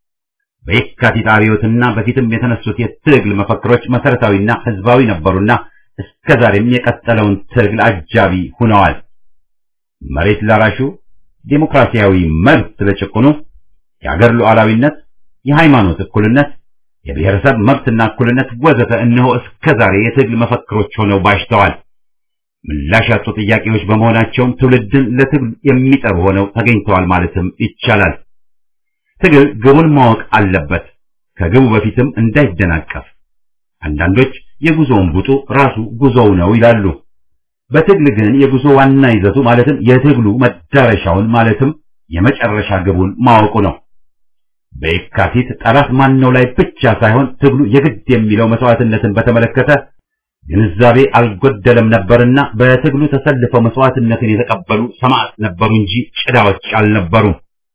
በየካቲት አብዮትና በፊትም የተነሱት የትግል መፈክሮች መሰረታዊና ህዝባዊ ነበሩና እስከዛሬም የቀጠለውን ትግል አጃቢ ሆነዋል። መሬት ላራሹ፣ ዴሞክራሲያዊ መብት ለጭቁኑ፣ የአገር ሉዓላዊነት፣ የሃይማኖት እኩልነት፣ የብሔረሰብ መብትና እኩልነት ወዘተ እነሆ እስከዛሬ የትግል መፈክሮች ሆነው ባሽተዋል። ምላሽ ያጡ ጥያቄዎች በመሆናቸውም ትውልድን ለትግል የሚጠሩ ሆነው ተገኝተዋል ማለትም ይቻላል። ትግል ግቡን ማወቅ አለበት፣ ከግቡ በፊትም እንዳይደናቀፍ። አንዳንዶች የጉዞውን ቡጡ ራሱ ጉዞው ነው ይላሉ። በትግል ግን የጉዞ ዋና ይዘቱ ማለትም የትግሉ መዳረሻውን ማለትም የመጨረሻ ግቡን ማወቁ ነው። በየካቲት ጠላት ማነው ላይ ብቻ ሳይሆን ትግሉ የግድ የሚለው መስዋዕትነትን በተመለከተ ግንዛቤ አልጎደለም ነበርና በትግሉ ተሰልፈው መስዋዕትነትን የተቀበሉ ሰማዕት ነበሩ እንጂ ጭዳዎች አልነበሩም።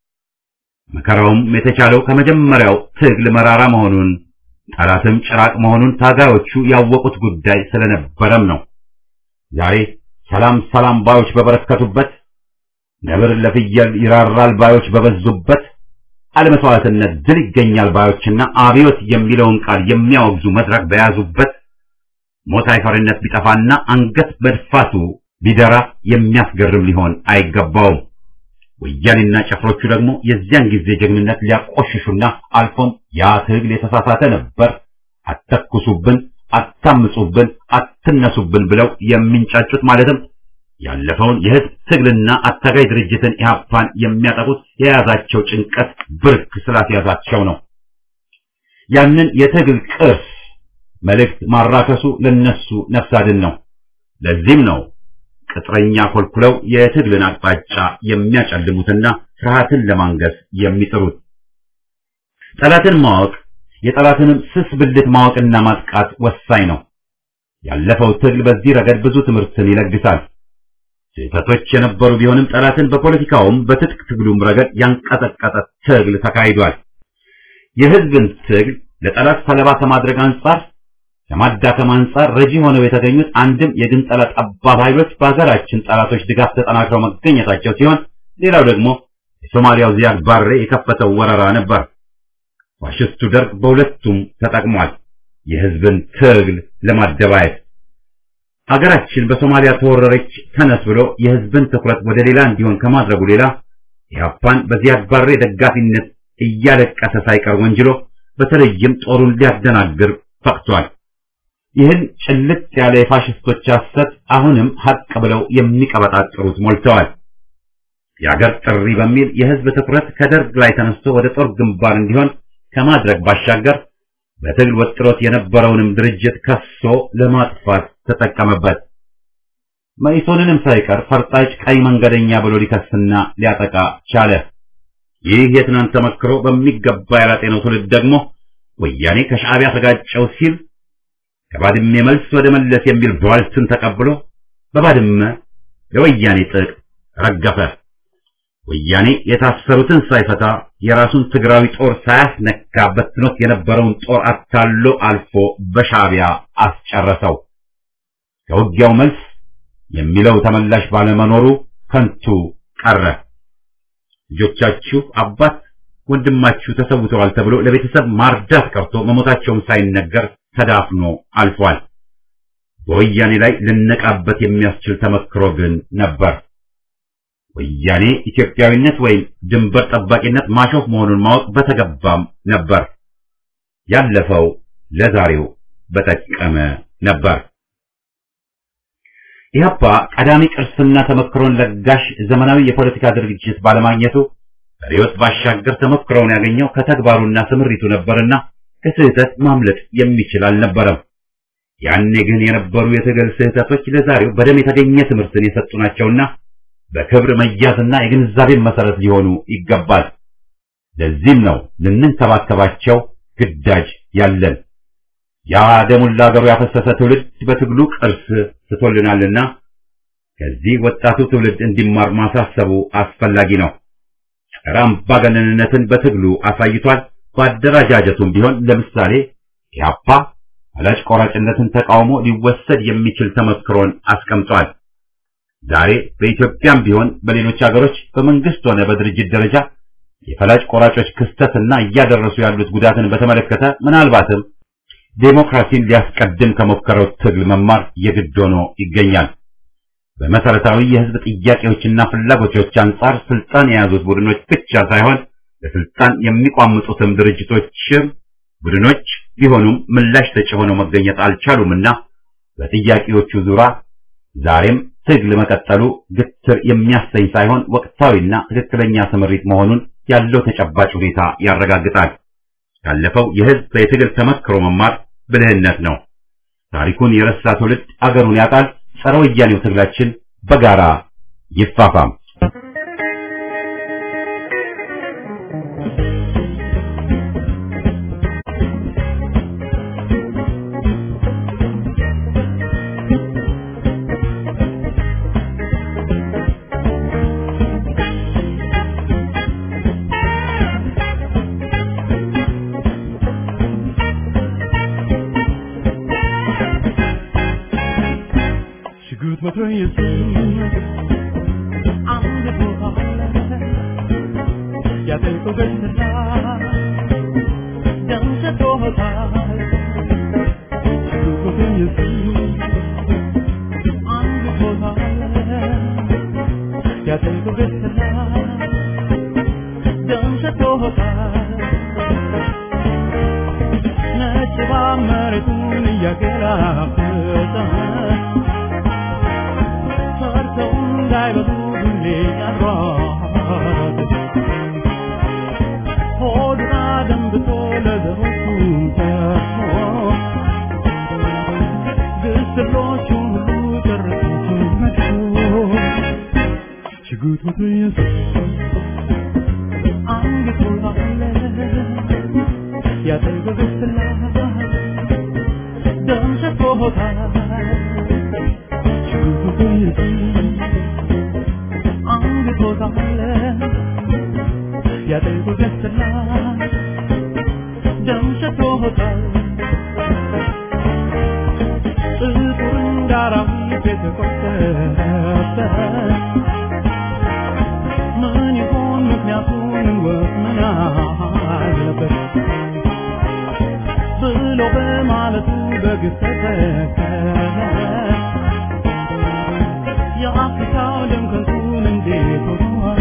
መከራውም የተቻለው ከመጀመሪያው ትግል መራራ መሆኑን ጠላትም ጭራቅ መሆኑን ታጋዮቹ ያወቁት ጉዳይ ስለነበረም ነው። ዛሬ ሰላም ሰላም ባዮች በበረከቱበት፣ ነብር ለፍየል ይራራል ባዮች በበዙበት፣ አለመስዋዕትነት ድል ይገኛል ባዮችና አብዮት የሚለውን ቃል የሚያወግዙ መድረክ በያዙበት ሞት አይፈሪነት ቢጠፋና አንገት መድፋቱ ቢደራ የሚያስገርም ሊሆን አይገባውም። ወያኔና ጨፍሮቹ ደግሞ የዚያን ጊዜ ጀግንነት ሊያቆሽሹና አልፎም ያ ትግል የተሳሳተ ነበር፣ አተኩሱብን፣ አታምጹብን፣ አትነሱብን ብለው የሚንጫጩት ማለትም ያለፈውን የህዝብ ትግልና አታጋይ ድርጅትን ኢህአፓን የሚያጠቁት የያዛቸው ጭንቀት ብርክ ስላስያዛቸው ነው። ያንን የትግል ቅርስ መልእክት ማራከሱ ለነሱ ነፍስ አድን ነው። ለዚህም ነው ቅጥረኛ ኮልኩለው የትግልን አቅጣጫ የሚያጨልሙትና ፍርሃትን ለማንገስ የሚጥሩት። ጠላትን ማወቅ የጠላትንም ስስ ብልት ማወቅና ማጥቃት ወሳኝ ነው። ያለፈው ትግል በዚህ ረገድ ብዙ ትምህርትን ይለግሳል። ስህተቶች የነበሩ ቢሆንም ጠላትን በፖለቲካውም በትጥቅ ትግሉም ረገድ ያንቀጠቀጠ ትግል ተካሂዷል። የህዝብን ትግል ለጠላት ሰለባ ከማድረግ አንጻር ከማዳከም አንጻር ረጂ ሆነው የተገኙት አንድም የግንጠላ ጠባብ ኃይሎች በሀገራችን ጠላቶች ድጋፍ ተጠናክረው መገኘታቸው ሲሆን፣ ሌላው ደግሞ የሶማሊያው ዚያድ ባሬ የከፈተው ወረራ ነበር። ፋሽስቱ ደርግ በሁለቱም ተጠቅሟል፣ የህዝብን ትግል ለማደባየት። ሀገራችን በሶማሊያ ተወረረች ተነስ ብሎ የህዝብን ትኩረት ወደ ሌላ እንዲሆን ከማድረጉ ሌላ ኢህአፓን በዚያድ ባሬ ደጋፊነት እያለቀሰ ሳይቀር ወንጅሎ በተለይም ጦሩን ሊያደናግር ፈቅቷል። ይህን ጭልጥ ያለ የፋሽስቶች ሐሰት አሁንም ሀቅ ብለው የሚቀበጣጥሩት ሞልተዋል። የአገር ጥሪ በሚል የህዝብ ትኩረት ከደርግ ላይ ተነስቶ ወደ ጦር ግንባር እንዲሆን ከማድረግ ባሻገር በትግል ወጥሮት የነበረውንም ድርጅት ከሶ ለማጥፋት ተጠቀመበት። መኢሶንንም ሳይቀር ፈርጣጭ ቀይ መንገደኛ ብሎ ሊከስና ሊያጠቃ ቻለ። ይህ የትናንት ተመክሮ በሚገባ ያላጤነው ትውልድ ደግሞ ወያኔ ከሻዕቢያ ተጋጨው ሲል ከባድሜ መልስ ወደ መለስ የሚል ቧልትን ተቀብሎ በባድመ ለወያኔ ጥቅ ረገፈ። ወያኔ የታሰሩትን ሳይፈታ የራሱን ትግራዊ ጦር ሳያስነካ በትኖት የነበረውን ጦር አታሎ አልፎ በሻዕቢያ አስጨረሰው። ከውጊያው መልስ የሚለው ተመላሽ ባለመኖሩ ከንቱ ቀረ። ልጆቻችሁ አባት ወንድማችሁ ተሰውተዋል ተብሎ ለቤተሰብ ማርዳት ቀርቶ መሞታቸውን ሳይነገር ተዳፍኖ አልፏል። በወያኔ ላይ ልነቃበት የሚያስችል ተመክሮ ግን ነበር። ወያኔ ኢትዮጵያዊነት ወይም ድንበር ጠባቂነት ማሾፍ መሆኑን ማወቅ በተገባም ነበር። ያለፈው ለዛሬው በጠቀመ ነበር። ኢህአፓ ቀዳሚ ቅርስና ተመክሮን ለጋሽ ዘመናዊ የፖለቲካ ድርጅት ባለማግኘቱ ሪዮት ባሻገር ተሞክሮውን ያገኘው ከተግባሩና ስምሪቱ ነበርና ከስህተት ማምለጥ የሚችል አልነበረም። ያኔ ግን የነበሩ የትግል ስህተቶች ለዛሬው በደም የተገኘ ትምህርትን የሰጡ ናቸውና በክብር መያዝና የግንዛቤን መሰረት ሊሆኑ ይገባል። ለዚህም ነው ልንንከባከባቸው ግዳጅ ያለን። ያ ደሙን ለአገሩ ያፈሰሰ ትውልድ በትግሉ ቅርስ ስቶልናልና ከዚህ ወጣቱ ትውልድ እንዲማር ማሳሰቡ አስፈላጊ ነው። ጸረ አምባገነንነትን በትግሉ አሳይቷል። በአደረጃጀቱም ቢሆን ለምሳሌ ኢህአፓ ፈላጭ ቆራጭነትን ተቃውሞ ሊወሰድ የሚችል ተመክሮን አስቀምጧል። ዛሬ በኢትዮጵያም ቢሆን በሌሎች ሀገሮች በመንግስት ሆነ በድርጅት ደረጃ የፈላጭ ቆራጮች ክስተትና እያደረሱ ያሉት ጉዳትን በተመለከተ ምናልባትም ዴሞክራሲን ሊያስቀድም ከሞከረው ትግል መማር የግድ ሆኖ ይገኛል። በመሰረታዊ የህዝብ ጥያቄዎችና ፍላጎቶች አንጻር ስልጣን የያዙት ቡድኖች ብቻ ሳይሆን ለስልጣን የሚቋምጡትም ድርጅቶችም ቡድኖች ቢሆኑም ምላሽ ሰጪ ሆነው መገኘት አልቻሉምና በጥያቄዎቹ ዙሪያ ዛሬም ትግል መቀጠሉ ግትር የሚያሰኝ ሳይሆን ወቅታዊና ትክክለኛ ስምሪት መሆኑን ያለው ተጨባጭ ሁኔታ ያረጋግጣል። ያለፈው የህዝብ የትግል ተመክሮ መማር ብልህነት ነው። ታሪኩን የረሳ ትውልድ አገሩን ያጣል። ጸረ ወያኔው ትግላችን በጋራ ይፋፋም። ሽጉጥ መትረየስ አንድ ቦታ ያጠልቀው ገጽታ ደም ሰጥቶታል። ሽጉጥ መትረየስ አንድ ቦታ ያጠልቀው ገጽታ ደም ሰጥቶታል። ነጭ እባብ መሬቱን እያገላበጠ ሰርተው እንዳይበሉ ሁሌ ያሯሯጥ ሆዱን አደንብቶ ለዘሮቹ ተርፎ ግስሎቹን ሁሉ ጨረሱት መጥቶ እናቱ አንግቶታል ያጠገበስላ ደም ሸቶታል አንግቶታል ያጠገበስላ ደም ሸቶታል ጥቁር እንዳራዊት የተቆጠረ ምን ይሆን ምክንያቱን እንወቅ ምን አለበት ብሎ በማለቱ በግፍ ተተከለ የአፍሪካው ደም ከንቱን እንዴት ሆኗል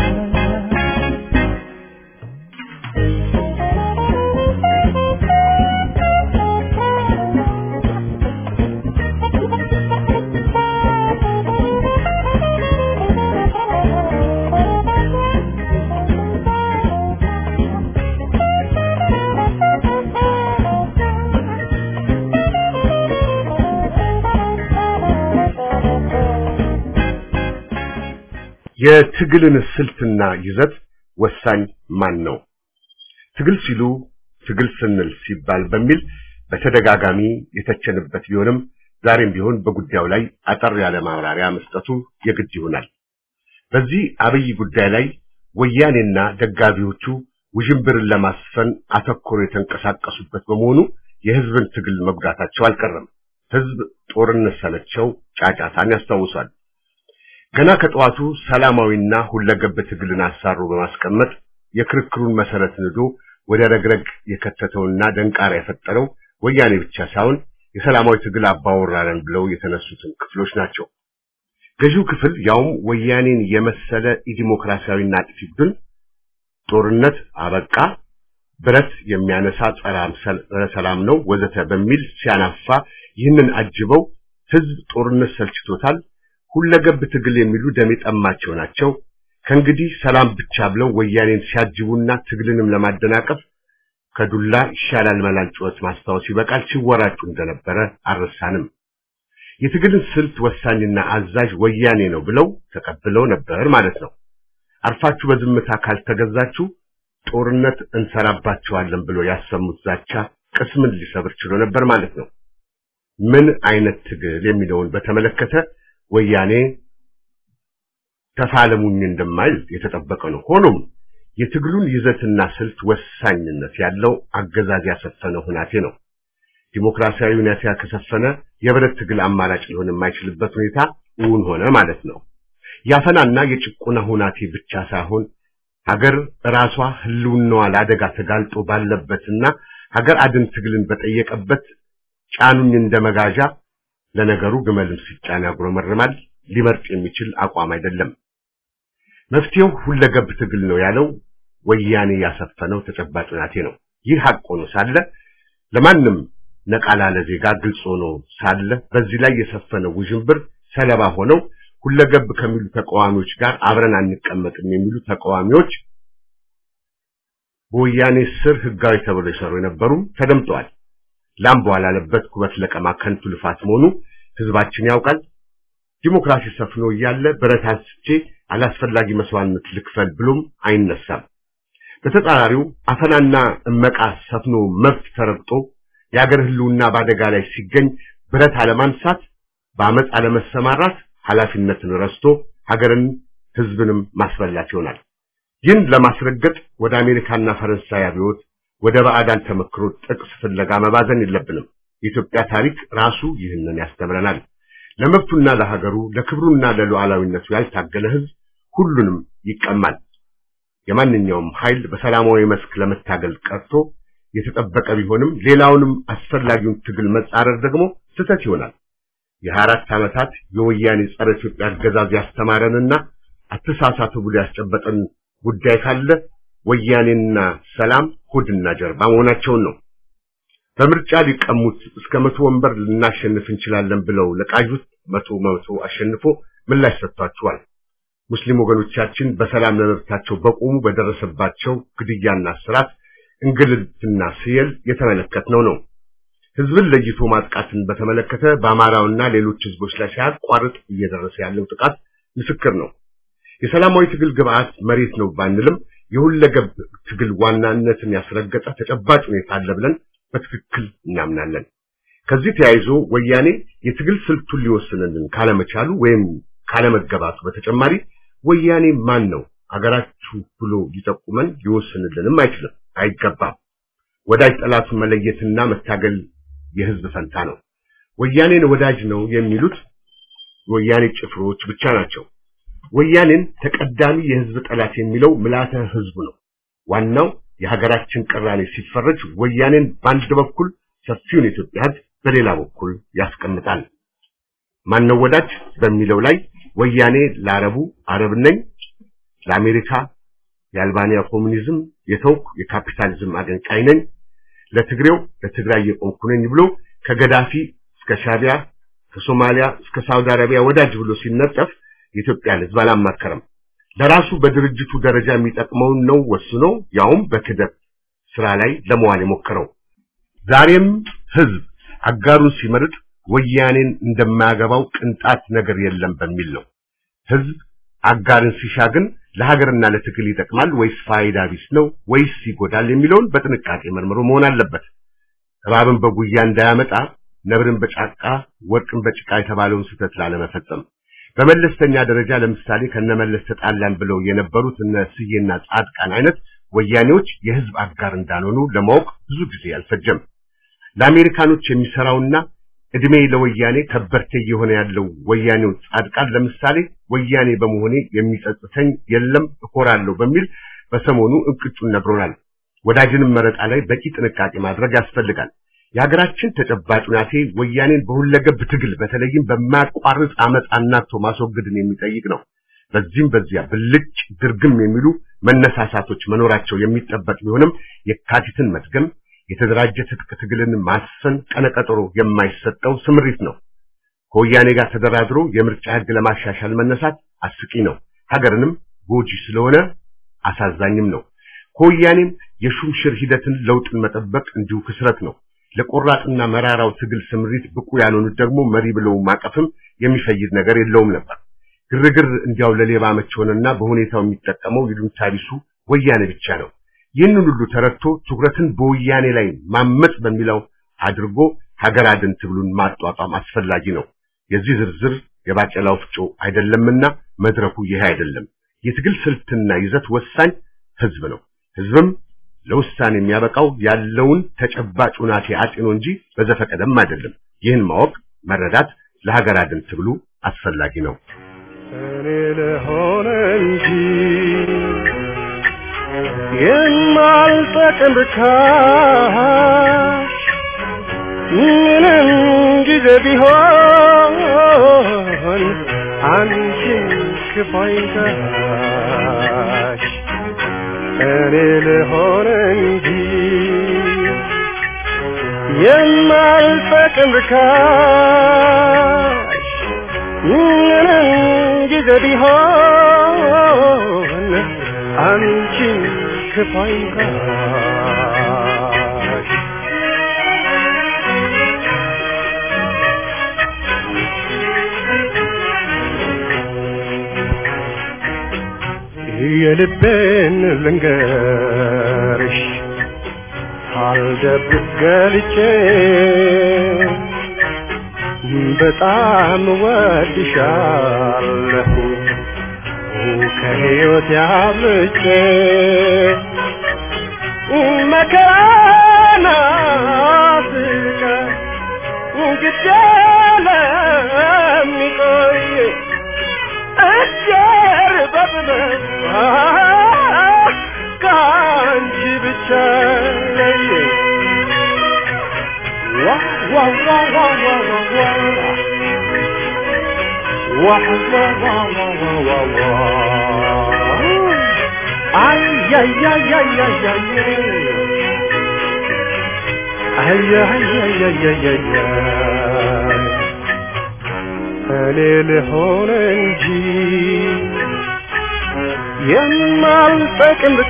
የትግልን ስልትና ይዘት ወሳኝ ማን ነው? ትግል ሲሉ ትግል ስንል ሲባል በሚል በተደጋጋሚ የተቸንበት ቢሆንም ዛሬም ቢሆን በጉዳዩ ላይ አጠር ያለ ማብራሪያ መስጠቱ የግድ ይሆናል። በዚህ አብይ ጉዳይ ላይ ወያኔና ደጋፊዎቹ ውዥንብርን ለማስፈን አተኩሮ የተንቀሳቀሱበት በመሆኑ የህዝብን ትግል መጉዳታቸው አልቀረም። ህዝብ ጦርነት ሰለቸው ጫጫታን ያስታውሳል። ገና ከጠዋቱ ሰላማዊና ሁለገብ ትግልን አሳሮ በማስቀመጥ የክርክሩን መሰረት ንዶ ወደ ረግረግ የከተተውና ደንቃራ የፈጠረው ወያኔ ብቻ ሳይሆን የሰላማዊ ትግል አባወራረን ብለው የተነሱትን ክፍሎች ናቸው። ገዢው ክፍል ያውም ወያኔን የመሰለ ኢዲሞክራሲያዊና አጥፊ ቡድን ጦርነት አበቃ፣ ብረት የሚያነሳ ጸረ ሰላም ነው ወዘተ በሚል ሲያናፋ ይህንን አጅበው ህዝብ ጦርነት ሰልችቶታል ሁለገብ ትግል የሚሉ ደም የጠማቸው ናቸው። ከእንግዲህ ሰላም ብቻ ብለው ወያኔን ሲያጅቡና ትግልንም ለማደናቀፍ ከዱላ ይሻላል መላል ጩኸት ማስታወስ ይበቃል ሲወራጩ እንደነበረ አልረሳንም። የትግልን ስልት ወሳኝና አዛዥ ወያኔ ነው ብለው ተቀብለው ነበር ማለት ነው። አርፋችሁ በዝምታ ካልተገዛችሁ ጦርነት እንሰራባቸዋለን ብሎ ያሰሙት ዛቻ ቅስምን ሊሰብር ችሎ ነበር ማለት ነው። ምን አይነት ትግል የሚለውን በተመለከተ ወያኔ ተፋለሙኝ እንደማይል የተጠበቀ ነው። ሆኖም የትግሉን ይዘትና ስልት ወሳኝነት ያለው አገዛዝ ያሰፈነ ሁናቴ ነው። ዲሞክራሲያዊ ሁኔታ ከሰፈነ የብረት ትግል አማራጭ ሊሆን የማይችልበት ሁኔታ እውን ሆነ ማለት ነው። ያፈናና የጭቆና ሁናቴ ብቻ ሳይሆን ሀገር ራሷ ህልውናዋ ለአደጋ ተጋልጦ ባለበትና ሀገር አድን ትግልን በጠየቀበት ጫኑኝ እንደ መጋዣ ለነገሩ ግመልም ሲጫን ያጉረመርማል ሊመርጥ የሚችል አቋም አይደለም። መፍትሄው ሁለገብ ትግል ነው ያለው ወያኔ ያሰፈነው ተጨባጭ ሁናቴ ነው። ይህ ሀቅ ሆኖ ሳለ ለማንም ነቃ ላለ ዜጋ ግልጽ ሆኖ ሳለ በዚህ ላይ የሰፈነው ውዥንብር ሰለባ ሆነው ሁለገብ ከሚሉ ተቃዋሚዎች ጋር አብረን አንቀመጥም የሚሉ ተቃዋሚዎች በወያኔ ስር ህጋዊ ተብለው ይሰሩ የነበሩም ተደምጠዋል። ላም በኋላለበት ኩበት ለቀማ ከንቱ ልፋት መሆኑ ህዝባችን ያውቃል። ዲሞክራሲ ሰፍኖ እያለ ብረት አንስቼ አላስፈላጊ መስዋዕትነት ልክፈል ብሎም አይነሳም። በተጻራሪው አፈናና እመቃ ሰፍኖ መብት ተረግጦ የአገር ህልውና በአደጋ ላይ ሲገኝ ብረት አለማንሳት፣ በአመፅ አለመሰማራት ኃላፊነትን ረስቶ ሀገርን ህዝብንም ማስበላት ይሆናል። ይህን ለማስረገጥ ወደ አሜሪካና ፈረንሳይ አብዮት ወደ ባዕዳን ተመክሮ ጥቅስ ፍለጋ መባዘን የለብንም። የኢትዮጵያ ታሪክ ራሱ ይህንን ያስተምረናል። ለመብቱና ለሀገሩ ለክብሩና ለሉዓላዊነቱ ያልታገለ ህዝብ ሁሉንም ይቀማል። የማንኛውም ኃይል በሰላማዊ መስክ ለመታገል ቀርቶ የተጠበቀ ቢሆንም ሌላውንም አስፈላጊውን ትግል መጻረር ደግሞ ስህተት ይሆናል። የሀያ አራት ዓመታት የወያኔ ጸረ ኢትዮጵያ አገዛዝ ያስተማረንና አተሳሳቱ ብሎ ያስጨበጠን ጉዳይ ካለ ወያኔና ሰላም ሆድና ጀርባ መሆናቸውን ነው። በምርጫ ሊቀሙት እስከ መቶ ወንበር ልናሸንፍ እንችላለን ብለው ለቃዡት መቶ መቶ አሸንፎ ምላሽ ሰጥቷቸዋል። ሙስሊም ወገኖቻችን በሰላም ለመብታቸው በቆሙ በደረሰባቸው ግድያና እስራት፣ እንግልትና ስየል የተመለከትነው ነው። ህዝብን ለይቶ ማጥቃትን በተመለከተ በአማራውና ሌሎች ህዝቦች ላይ ሳያቋርጥ እየደረሰ ያለው ጥቃት ምስክር ነው። የሰላማዊ ትግል ግብዓት መሬት ነው ባንልም የሁለገብ ትግል ዋናነትን ያስረገጠ ተጨባጭ ሁኔታ አለ ብለን በትክክል እናምናለን። ከዚህ ተያይዞ ወያኔ የትግል ስልቱን ሊወስንልን ካለመቻሉ ወይም ካለመገባቱ በተጨማሪ ወያኔ ማን ነው አገራችሁ ብሎ ሊጠቁመን ሊወስንልንም አይችልም፣ አይገባም። ወዳጅ ጠላቱን መለየትና መታገል የህዝብ ፈንታ ነው። ወያኔን ወዳጅ ነው የሚሉት ወያኔ ጭፍሮች ብቻ ናቸው። ወያኔን ተቀዳሚ የህዝብ ጠላት የሚለው ምልዓተ ህዝቡ ነው። ዋናው የሀገራችን ቅራኔ ሲፈረጅ ወያኔን በአንድ በኩል ሰፊውን የኢትዮጵያ ህዝብ በሌላ በኩል ያስቀምጣል። ማነው ወዳጅ በሚለው ላይ ወያኔ ለአረቡ አረብ ነኝ፣ ለአሜሪካ የአልባንያ ኮሙኒዝም የተውኩ የካፒታሊዝም አቀንቃኝ ነኝ፣ ለትግሬው ለትግራይ የቆምኩ ነኝ ብሎ ከገዳፊ እስከ ሻቢያ ከሶማሊያ እስከ ሳውዲ አረቢያ ወዳጅ ብሎ ሲነጠፍ የኢትዮጵያን ህዝብ አላማከረም። ለራሱ በድርጅቱ ደረጃ የሚጠቅመውን ነው ወስኖ ያውም በክደት ስራ ላይ ለመዋል የሞከረው። ዛሬም ህዝብ አጋሩን ሲመርጥ ወያኔን እንደማያገባው ቅንጣት ነገር የለም በሚል ነው። ህዝብ አጋርን ሲሻ ግን ለሀገርና ለትግል ይጠቅማል ወይስ ፋይዳ ቢስ ነው ወይስ ይጎዳል የሚለውን በጥንቃቄ መርምሮ መሆን አለበት። እባብን በጉያ እንዳያመጣ ነብርን በጫቃ ወርቅን በጭቃ የተባለውን ስህተት ላለመፈጸም በመለስተኛ ደረጃ ለምሳሌ ከነመለስ ተጣላን ብለው የነበሩት እነ ስዬና ጻድቃን አይነት ወያኔዎች የህዝብ አጋር እንዳልሆኑ ለማወቅ ብዙ ጊዜ አልፈጀም። ለአሜሪካኖች የሚሰራውና እድሜ ለወያኔ ከበርቴ እየሆነ ያለው ወያኔው ጻድቃን ለምሳሌ ወያኔ በመሆኔ የሚጸጽተኝ የለም እኮራለሁ በሚል በሰሞኑ እንቅጩን ነግሮናል። ወዳጅንም መረጣ ላይ በቂ ጥንቃቄ ማድረግ ያስፈልጋል። የሀገራችን ተጨባጭ ሁናቴ ወያኔን በሁለገብ ትግል በተለይም በማያቋርጥ አመፅ አናቶ ማስወገድን የሚጠይቅ ነው። በዚህም በዚያ ብልጭ ድርግም የሚሉ መነሳሳቶች መኖራቸው የሚጠበቅ ቢሆንም የካቲትን መድገም የተደራጀ ትጥቅ ትግልን ማስፈን ቀነቀጠሮ የማይሰጠው ስምሪት ነው። ከወያኔ ጋር ተደራድሮ የምርጫ ህግ ለማሻሻል መነሳት አስቂ ነው። ሀገርንም ጎጂ ስለሆነ አሳዛኝም ነው። ከወያኔም የሹምሽር ሂደትን ለውጥን መጠበቅ እንዲሁ ክስረት ነው። ለቆራጥና መራራው ትግል ስምሪት ብቁ ያልሆኑት ደግሞ መሪ ብለው ማቀፍም የሚፈይድ ነገር የለውም ነበር። ግርግር እንዲያው ለሌባ መች ሆነና በሁኔታው የሚጠቀመው ይሉኝታ ቢሱ ወያኔ ብቻ ነው። ይህንን ሁሉ ተረድቶ ትኩረትን በወያኔ ላይ ማመጽ በሚለው አድርጎ ሀገር አድን ትግሉን ማጧጧም አስፈላጊ ነው። የዚህ ዝርዝር የባቄላ ወፍጮ አይደለምና መድረኩ ይሄ አይደለም። የትግል ስልትና ይዘት ወሳኝ ህዝብ ነው። ህዝብም ለውሳኔ የሚያበቃው ያለውን ተጨባጭ ሁናቴ አጤኖ እንጂ በዘፈቀደም አይደለም። ይህን ማወቅ መረዳት ለሀገር አድን ትግሉ አስፈላጊ ነው። እኔ ለሆነ እንጂ የማልጠቅም ርካሽ ምንም ጊዜ ቢሆን አንቺን ክፋይታሽ እኔ ልሆን እንጂ የማልጠቅም ርካሽ ምንም ጊዜ ቢሆን አንቺን ክፋይታሽ የልቤን ልንገርሽ ሳልደብቅ ገልጬ በጣም ወድሻለሁ ከሕይወት ያብልጬ መከራና ስቃይ ግድ ለሚቆይ እጀር በጥበብ ከአንቺ ብቻ ለየ ዋ ዋ ዋ ዋ ዋ ዋ ዋ ዋ ዋ ዋ ዋ ዋ ዋ አይ አይ አይ አይ አይ አይ አይ አይ አይ አይ አይ አይ እኔ ልሆን እንጂ የማልጠቅም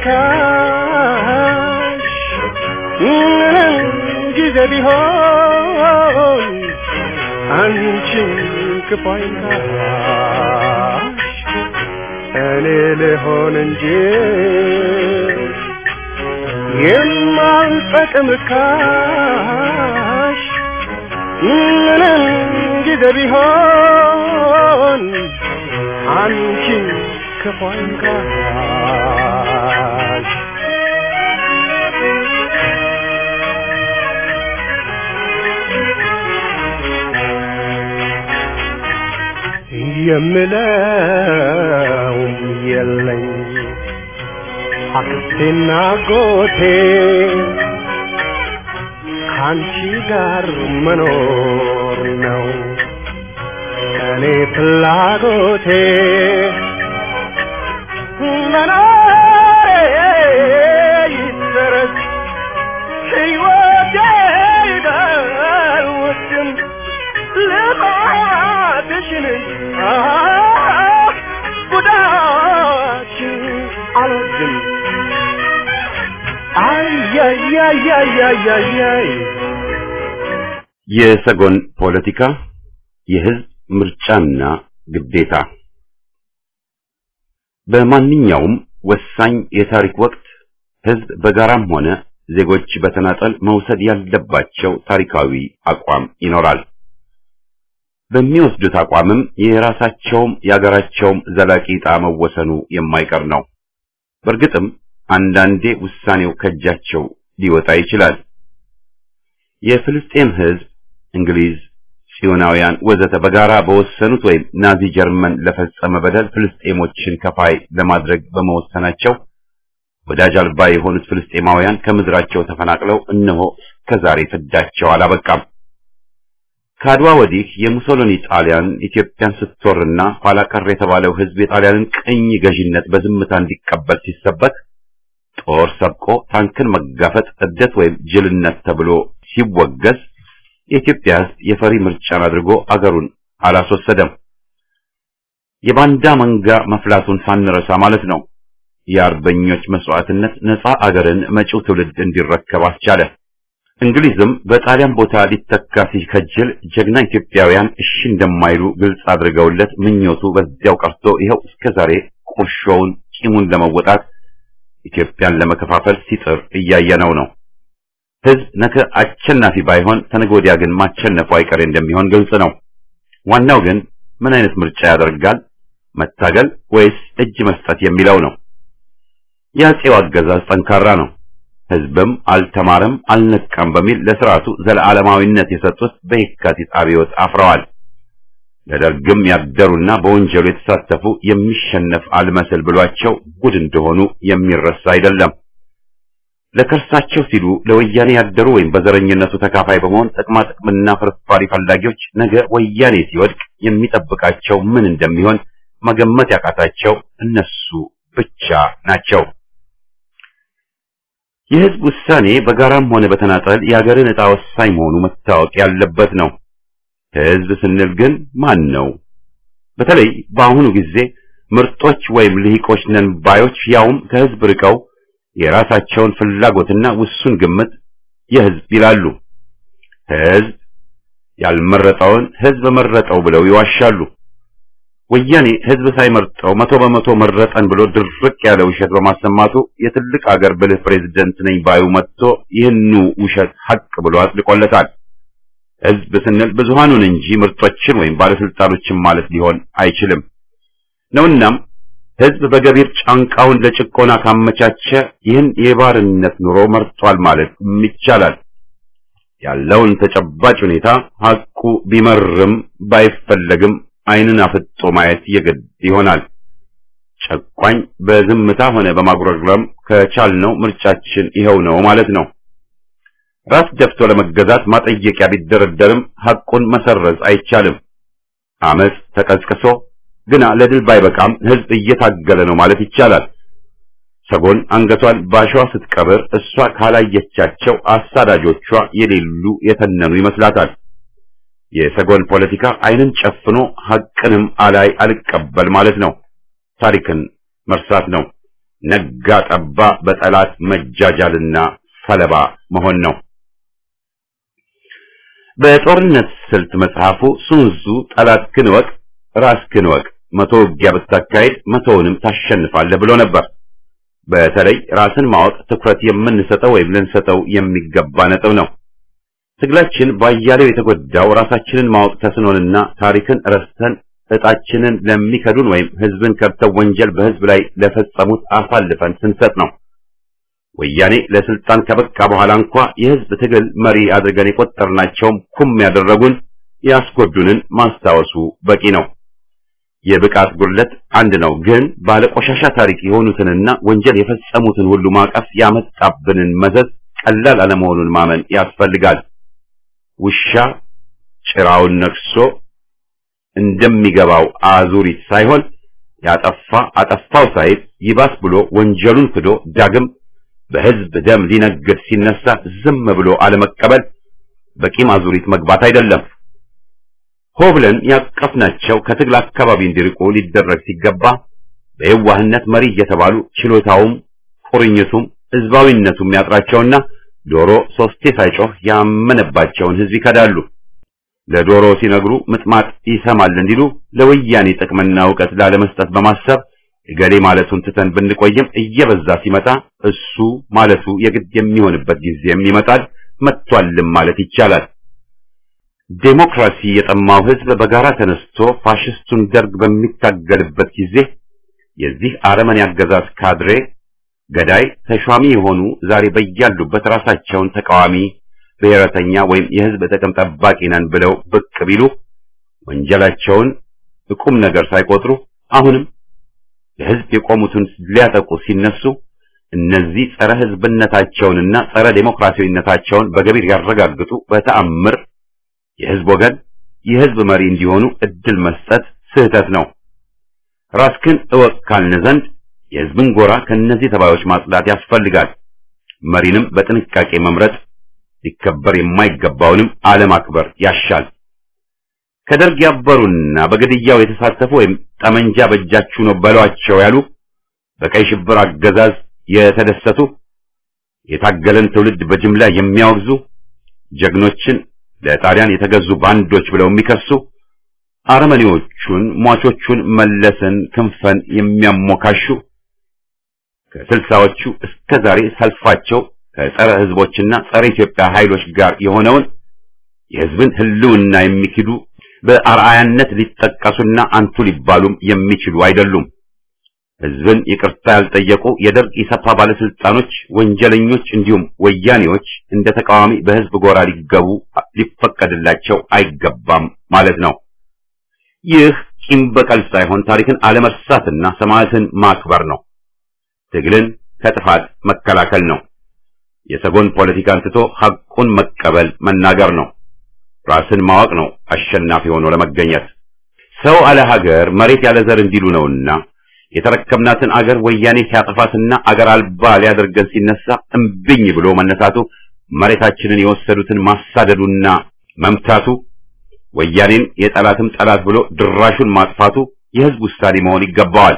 ርካሽ ምንም ጊዜ ቢሆን አንቺን ክፉ አይንካሽ እኔ ልሆን እንጂ የማልጠቅም ካሽ ምንም ጊዜ ቢሆን አንቺን ክፉ አይንካሽ የምለው የለኝ አክስቴና ጎቴ ከአንቺ ጋር መኖር ነው እኔ ፍላጎቴ መኖሬ ይሰረዝ ሕይወቴ ይደውድም ልማትሽን ጉዳችን አልወድም አያያያያያያይ የሰጎን ፖለቲካ የህዝብ ምርጫና ግዴታ በማንኛውም ወሳኝ የታሪክ ወቅት ህዝብ በጋራም ሆነ ዜጎች በተናጠል መውሰድ ያለባቸው ታሪካዊ አቋም ይኖራል። በሚወስዱት አቋምም የራሳቸውም የአገራቸውም ዘላቂ ዕጣ መወሰኑ የማይቀር ነው። በእርግጥም አንዳንዴ ውሳኔው ከእጃቸው ሊወጣ ይችላል። የፍልስጤም ህዝብ፣ እንግሊዝ፣ ጽዮናውያን ወዘተ በጋራ በወሰኑት ወይም ናዚ ጀርመን ለፈጸመ በደል ፍልስጤሞችን ከፋይ ለማድረግ በመወሰናቸው ወዳጅ አልባ የሆኑት ፍልስጤማውያን ከምድራቸው ተፈናቅለው እነሆ እስከዛሬ ፍዳቸው አላበቃም። ከአድዋ ወዲህ የሙሶሎኒ ጣሊያን ኢትዮጵያን ስትወርና ኋላ ቀር የተባለው ህዝብ የጣሊያንን ቅኝ ገዥነት በዝምታ እንዲቀበል ሲሰበክ ጦር ሰብቆ ታንክን መጋፈጥ እብደት ወይም ጅልነት ተብሎ ሲወገዝ የኢትዮጵያ ህዝብ የፈሪ ምርጫን አድርጎ አገሩን አላስወሰደም። የባንዳ መንጋ መፍላቱን ሳንረሳ ማለት ነው። የአርበኞች መስዋዕትነት ነፃ አገርን መጪው ትውልድ እንዲረከብ አስቻለ። እንግሊዝም በጣሊያን ቦታ ሊተካ ሲከጅል ጀግና ኢትዮጵያውያን እሺ እንደማይሉ ግልጽ አድርገውለት ምኞቱ በዚያው ቀርቶ ይኸው እስከዛሬ ቁርሾውን ቂሙን ለመወጣት ኢትዮጵያን ለመከፋፈል ሲጥር እያየነው ነው። ህዝብ ነገ አሸናፊ ባይሆን ተነገ ወዲያ ግን ማሸነፉ አይቀሬ እንደሚሆን ግልጽ ነው። ዋናው ግን ምን አይነት ምርጫ ያደርጋል? መታገል ወይስ እጅ መስጠት የሚለው ነው። የአፄው አገዛዝ ጠንካራ ነው። ህዝብም አልተማረም አልነቃም በሚል ለስርዓቱ ዘለዓለማዊነት የሰጡት በየካቲት አብዮት አፍረዋል። ለደርግም ያደሩና በወንጀሉ የተሳተፉ የሚሸነፍ አልመስል ብሏቸው ጉድ እንደሆኑ የሚረሳ አይደለም። ለከርሳቸው ሲሉ ለወያኔ ያደሩ ወይም በዘረኝነቱ ተካፋይ በመሆን ጥቅማ ጥቅምና ፍርፋሪ ፈላጊዎች ነገ ወያኔ ሲወድቅ የሚጠብቃቸው ምን እንደሚሆን መገመት ያቃታቸው እነሱ ብቻ ናቸው። የህዝብ ውሳኔ በጋራም ሆነ በተናጠል የሀገርን ዕጣ ወሳኝ መሆኑ መታወቅ ያለበት ነው። ህዝብ ስንል ግን ማን ነው? በተለይ በአሁኑ ጊዜ ምርጦች ወይም ልሂቆች ነን ባዮች ያውም ከህዝብ ርቀው የራሳቸውን ፍላጎትና ውሱን ግምት የህዝብ ይላሉ። ህዝብ ያልመረጠውን ህዝብ መረጠው ብለው ይዋሻሉ። ወያኔ ህዝብ ሳይመርጠው መቶ በመቶ መረጠን ብሎ ድርቅ ያለ ውሸት በማሰማቱ የትልቅ አገር ብልህ ፕሬዝደንት ነኝ ባዩ መጥቶ ይህኑ ውሸት ሐቅ ብሎ አጥልቆለታል። ህዝብ ስንል ብዙሃኑን እንጂ ምርጦችን ወይም ባለስልጣኖችን ማለት ሊሆን አይችልም ነውናም ህዝብ በገቢር ጫንቃውን ለጭቆና ካመቻቸ ይህን የባርነት ኑሮ መርጧል ማለት ይቻላል። ያለውን ተጨባጭ ሁኔታ ሐቁ ቢመርም ባይፈለግም ዓይንን አፍጦ ማየት የግድ ይሆናል። ጨቋኝ በዝምታ ሆነ በማጉረምረም ከቻልነው ምርጫችን ይኸው ነው ማለት ነው። ራስ ደፍቶ ለመገዛት ማጠየቂያ ቢደረደርም ሐቁን መሰረዝ አይቻልም። አመጽ ተቀስቅሶ ግና ለድል ባይበቃም ህዝብ እየታገለ ነው ማለት ይቻላል። ሰጎን አንገቷን ባሸዋ ስትቀብር እሷ ካላየቻቸው አሳዳጆቿ የሌሉ የተነኑ ይመስላታል። የሰጎን ፖለቲካ ዓይንን ጨፍኖ ሐቅንም አላይ አልቀበል ማለት ነው። ታሪክን መርሳት ነው። ነጋ ጠባ በጠላት መጃጃልና ሰለባ መሆን ነው። በጦርነት ስልት መጽሐፉ ሱንዙ ጠላትህን እወቅ ራስህን እወቅ መቶ ውጊያ ብታካሄድ መቶውንም ታሸንፋለህ ብሎ ነበር። በተለይ ራስን ማወቅ ትኩረት የምንሰጠው ወይም ልንሰጠው የሚገባ ነጥብ ነው። ትግላችን ባያሌው የተጎዳው ራሳችንን ማወቅ ተስኖንና ታሪክን ረስተን እጣችንን ለሚከዱን ወይም ህዝብን ከድተው ወንጀል በህዝብ ላይ ለፈጸሙት አሳልፈን ስንሰጥ ነው። ወያኔ ለስልጣን ከበቃ በኋላ እንኳ የህዝብ ትግል መሪ አድርገን የቆጠርናቸውም ኩም ያደረጉን ያስጎዱንን ማስታወሱ በቂ ነው። የብቃት ጉድለት አንድ ነው፣ ግን ባለቆሻሻ ታሪክ የሆኑትንና ወንጀል የፈጸሙትን ሁሉ ማቀፍ ያመጣብንን መዘዝ ቀላል አለመሆኑን ማመን ያስፈልጋል። ውሻ ጭራውን ነክሶ እንደሚገባው አዙሪት ሳይሆን ያጠፋ አጠፋው ሳይል ይባስ ብሎ ወንጀሉን ክዶ ዳግም በህዝብ ደም ሊነግድ ሲነሳ ዝም ብሎ አለመቀበል በቂም አዙሪት መግባት አይደለም። ሆ ብለን ያቀፍናቸው ከትግል አካባቢ እንዲርቁ ሊደረግ ሲገባ በየዋህነት መሪ እየተባሉ ችሎታውም ቁርኝቱም ህዝባዊነቱም ያጥራቸውና ዶሮ ሶስቴ ሳይጮህ ያመነባቸውን ህዝብ ይከዳሉ። ለዶሮ ሲነግሩ ምጥማጥ ይሰማል እንዲሉ ለወያኔ ጥቅምና እውቀት ላለመስጠት በማሰብ እገሌ ማለቱን ትተን ብንቆይም እየበዛ ሲመጣ እሱ ማለቱ የግድ የሚሆንበት ጊዜም ይመጣል። መጥቷልም ማለት ይቻላል። ዴሞክራሲ የጠማው ህዝብ በጋራ ተነስቶ ፋሽስቱን ደርግ በሚታገልበት ጊዜ የዚህ አረመኔ አገዛዝ ካድሬ ገዳይ ተሿሚ የሆኑ ዛሬ በያሉበት ራሳቸውን ተቃዋሚ ብሔረተኛ ወይም የህዝብ ጥቅም ጠባቂ ነን ብለው ብቅ ቢሉ ወንጀላቸውን ቁም ነገር ሳይቆጥሩ አሁንም ለህዝብ የቆሙትን ሊያጠቁ ሲነሱ እነዚህ ጸረ ህዝብነታቸውንና ጸረ ዴሞክራሲያዊነታቸውን በገቢር ያረጋግጡ በተአምር የህዝብ ወገን የህዝብ መሪ እንዲሆኑ እድል መስጠት ስህተት ነው። ራስክን እወቅ ካልን ዘንድ የህዝብን ጎራ ከነዚህ ተባዮች ማጽዳት ያስፈልጋል። መሪንም በጥንቃቄ መምረጥ ሊከበር የማይገባውንም አለማክበር ያሻል። ከደርግ ያበሩና በግድያው የተሳተፉ ወይም ጠመንጃ በእጃችሁ ነው በሏቸው ያሉ በቀይ ሽብር አገዛዝ የተደሰቱ የታገለን ትውልድ በጅምላ የሚያወግዙ ጀግኖችን ለጣሊያን የተገዙ ባንዶች ብለው የሚከሱ አረመኔዎቹን ሟቾቹን መለስን ክንፈን የሚያሞካሹ ከስልሳዎቹ እስከ ዛሬ ሰልፋቸው ከጸረ ህዝቦችና ጸረ ኢትዮጵያ ኃይሎች ጋር የሆነውን የህዝብን ህልውና የሚክዱ በአርአያነት ሊጠቀሱና አንቱ ሊባሉም የሚችሉ አይደሉም። ህዝብን ይቅርታ ያልጠየቁ የደርግ ኢሰፓ ባለስልጣኖች፣ ወንጀለኞች እንዲሁም ወያኔዎች እንደ ተቃዋሚ በህዝብ ጎራ ሊገቡ ሊፈቀድላቸው አይገባም ማለት ነው። ይህ ቂም በቀል ሳይሆን ታሪክን አለመርሳትና ሰማዕትን ማክበር ነው። ትግልን ከጥፋት መከላከል ነው። የሰጎን ፖለቲካን ትቶ ሐቁን መቀበል መናገር ነው። ራስን ማወቅ ነው አሸናፊ ሆኖ ለመገኘት። ሰው አለ ሀገር መሬት ያለ ዘር እንዲሉ ነውና የተረከብናትን አገር ወያኔ ሲያጠፋትና አገር አልባ ሊያደርገን ሲነሳ እምብኝ ብሎ መነሳቱ መሬታችንን የወሰዱትን ማሳደዱና መምታቱ ወያኔን የጠላትም ጠላት ብሎ ድራሹን ማጥፋቱ የህዝብ ውሳኔ መሆን ይገባዋል።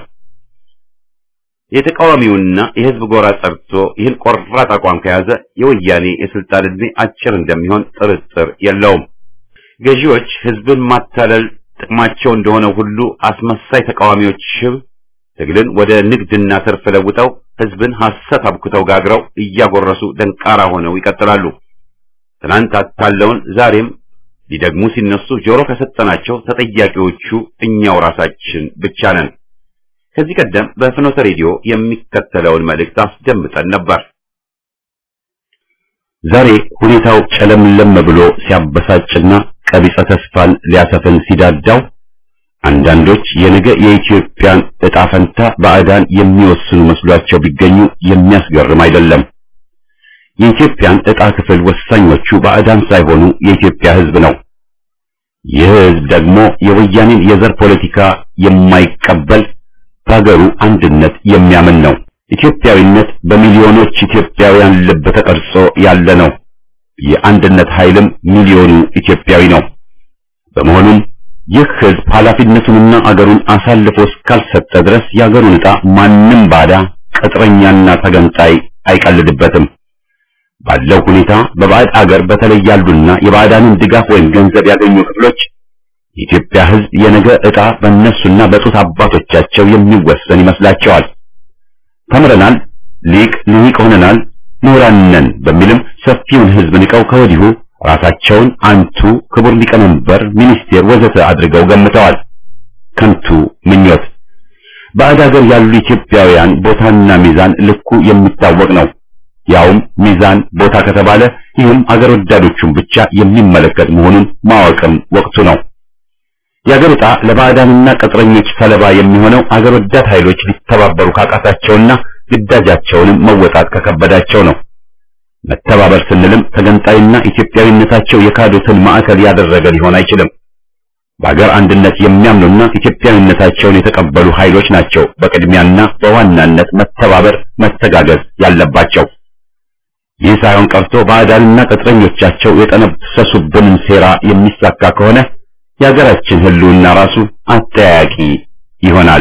የተቃዋሚውና የህዝብ ጎራ ጸርቶ ይህን ቆራጥ አቋም ከያዘ የወያኔ የስልጣን ዕድሜ አጭር እንደሚሆን ጥርጥር የለውም። ገዢዎች ህዝብን ማታለል ጥቅማቸው እንደሆነ ሁሉ አስመሳይ ተቃዋሚዎች ሽብ ትግልን ወደ ንግድና ትርፍ ለውጠው ህዝብን ሐሰት አብኩተው ጋግረው እያጎረሱ ደንቃራ ሆነው ይቀጥላሉ። ትናንት አታለውን ዛሬም ሊደግሙ ሲነሱ ጆሮ ከሰጠናቸው ተጠያቂዎቹ እኛው ራሳችን ብቻ ነን። ከዚህ ቀደም በፍኖተ ሬዲዮ የሚከተለውን መልእክት አስደምጠን ነበር። ዛሬ ሁኔታው ጨለምለም ብሎ ሲያበሳጭና ቀቢጸ ተስፋን ሊያሰፍን ሲዳዳው አንዳንዶች የነገ የኢትዮጵያን ዕጣ ፈንታ ባዕዳን የሚወስኑ መስሏቸው ቢገኙ የሚያስገርም አይደለም። የኢትዮጵያን ዕጣ ክፍል ወሳኞቹ ባዕዳን ሳይሆኑ የኢትዮጵያ ህዝብ ነው። ይህ ህዝብ ደግሞ የወያኔን የዘር ፖለቲካ የማይቀበል በሀገሩ አንድነት የሚያምን ነው። ኢትዮጵያዊነት በሚሊዮኖች ኢትዮጵያውያን ልብ ተቀርጾ ያለ ነው። የአንድነት ኃይልም ሚሊዮኑ ኢትዮጵያዊ ነው። በመሆኑም ይህ ህዝብ ኃላፊነቱንና አገሩን አሳልፎ እስካልሰጠ ድረስ የአገሩን ዕጣ ማንም ባዳ ቅጥረኛና ተገንጣይ አይቀልድበትም። ባለው ሁኔታ በባዕድ አገር በተለይ ያሉና የባዕዳንን ድጋፍ ወይም ገንዘብ ያገኙ ክፍሎች የኢትዮጵያ ሕዝብ የነገ ዕጣ በእነሱና በጡት አባቶቻቸው የሚወሰን ይመስላቸዋል። ተምረናል፣ ሊቅ ልሂቅ ሆነናል፣ ምሁራን ነን በሚልም ሰፊውን ሕዝብ ንቀው ከወዲሁ ራሳቸውን አንቱ ክቡር ሊቀመንበር፣ ሚኒስቴር ወዘተ አድርገው ገምተዋል። ከንቱ ምኞት። ባዕድ ሀገር ያሉ ኢትዮጵያውያን ቦታና ሚዛን ልኩ የሚታወቅ ነው። ያውም ሚዛን ቦታ ከተባለ ይህም አገር ወዳዶቹን ብቻ የሚመለከት መሆኑን ማወቅም ወቅቱ ነው። የአገር ዕጣ ለባዕዳንና ቅጥረኞች ሰለባ የሚሆነው አገር ወዳድ ኃይሎች ሊተባበሩ ካቃታቸውና ግዳጃቸውንም መወጣት ከከበዳቸው ነው። መተባበር ስንልም ተገንጣይና ኢትዮጵያዊነታቸው የካዱትን ማዕከል ያደረገ ሊሆን አይችልም። በአገር አንድነት የሚያምኑና ኢትዮጵያዊነታቸውን የተቀበሉ ኃይሎች ናቸው በቅድሚያና በዋናነት መተባበር፣ መተጋገዝ ያለባቸው። ይህ ሳይሆን ቀርቶ ባዕዳንና ቅጥረኞቻቸው የጠነሰሱብንን ሴራ የሚሳካ ከሆነ የሀገራችን ሕልውና ራሱ አጠያያቂ ይሆናል።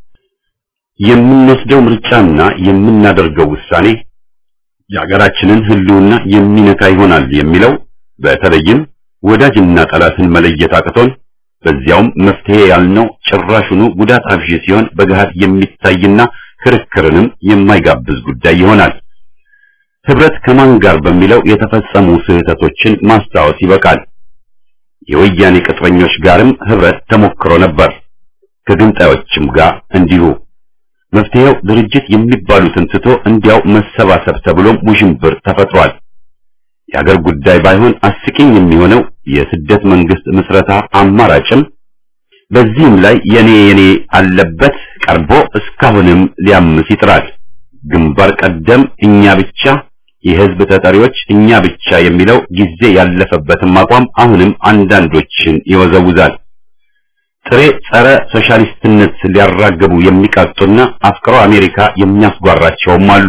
የምንወስደው ምርጫና የምናደርገው ውሳኔ የሀገራችንን ሕልውና የሚነካ ይሆናል የሚለው በተለይም ወዳጅና ጠላትን መለየት አቅቶን በዚያውም መፍትሄ ያልነው ጭራሹኑ ጉዳት አብዢ ሲሆን በገሃድ የሚታይና ክርክርንም የማይጋብዝ ጉዳይ ይሆናል። ህብረት ከማን ጋር በሚለው የተፈጸሙ ስህተቶችን ማስታወስ ይበቃል። የወያኔ ቅጥረኞች ጋርም ህብረት ተሞክሮ ነበር፣ ከግንጣዮችም ጋር እንዲሁ። መፍትሄው ድርጅት የሚባሉትን ትቶ እንዲያው መሰባሰብ ተብሎም ውዥንብር ተፈጥሯል። የአገር ጉዳይ ባይሆን አስቂኝ የሚሆነው የስደት መንግስት ምስረታ አማራጭም በዚህም ላይ የኔ የኔ አለበት ቀርቦ እስካሁንም ሊያምስ ይጥራል። ግንባር ቀደም እኛ ብቻ የህዝብ ተጠሪዎች እኛ ብቻ የሚለው ጊዜ ያለፈበትም አቋም አሁንም አንዳንዶችን ይወዘውዛል። ጥሬ ጸረ ሶሻሊስትነት ሊያራግቡ የሚቃጡና አፍቅሮ አሜሪካ የሚያስጓራቸውም አሉ።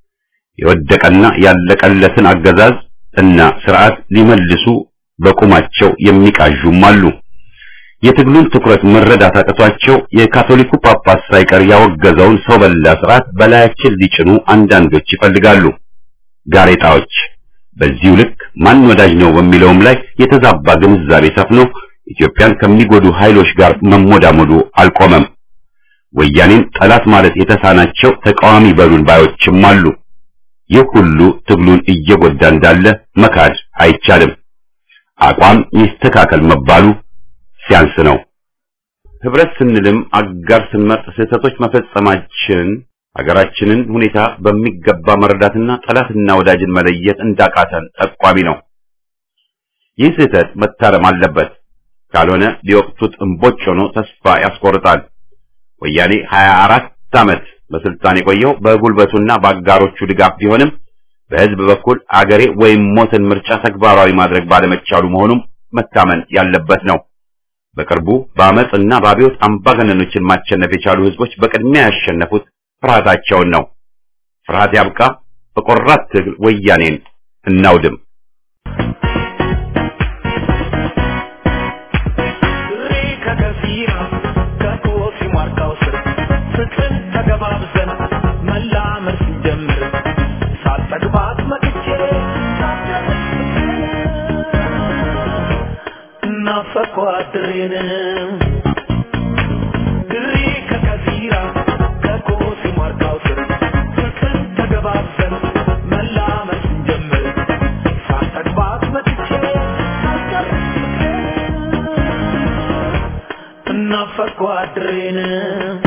የወደቀና ያለቀለትን አገዛዝ እና ስርዓት ሊመልሱ በቁማቸው የሚቃዡም አሉ። የትግሉን ትኩረት መረዳት አቅቷቸው የካቶሊኩ ጳጳስ ሳይቀር ያወገዘውን ሰው በላ ስርዓት በላያችን ሊጭኑ አንዳንዶች ይፈልጋሉ። ጋሬጣዎች በዚሁ ልክ ማን ወዳጅ ነው በሚለውም ላይ የተዛባ ግንዛቤ ሰፍኖ ኢትዮጵያን ከሚጎዱ ኃይሎች ጋር መሞዳሞዱ አልቆመም። ወያኔን ጠላት ማለት የተሳናቸው ተቃዋሚ በሉን ባዮችም አሉ። ይህ ሁሉ ትግሉን እየጎዳ እንዳለ መካድ አይቻልም። አቋም ይስተካከል መባሉ ሲያንስ ነው። ህብረት ስንልም አጋር ስንመርጥ ስህተቶች መፈጸማችን ሀገራችንን ሁኔታ በሚገባ መረዳትና ጠላትና ወዳጅን መለየት እንዳቃተን ጠቋሚ ነው። ይህ ስህተት መታረም አለበት። ካልሆነ ሊወቅቱት እምቦጭ ሆኖ ተስፋ ያስቆርጣል። ወያኔ 24 ዓመት በስልጣን የቆየው በጉልበቱና በአጋሮቹ ድጋፍ ቢሆንም በህዝብ በኩል አገሬ ወይም ሞትን ምርጫ ተግባራዊ ማድረግ ባለመቻሉ መሆኑም መታመን ያለበት ነው። በቅርቡ በአመፅና በአብዮት አምባገነኖችን ማሸነፍ የቻሉ ህዝቦች በቅድሚያ ያሸነፉት ፍርሃታቸውን ነው። ፍርሃት ያብቃ። በቆራት ትግል ወያኔን እናውድም። ናፈቅኳት ድሬን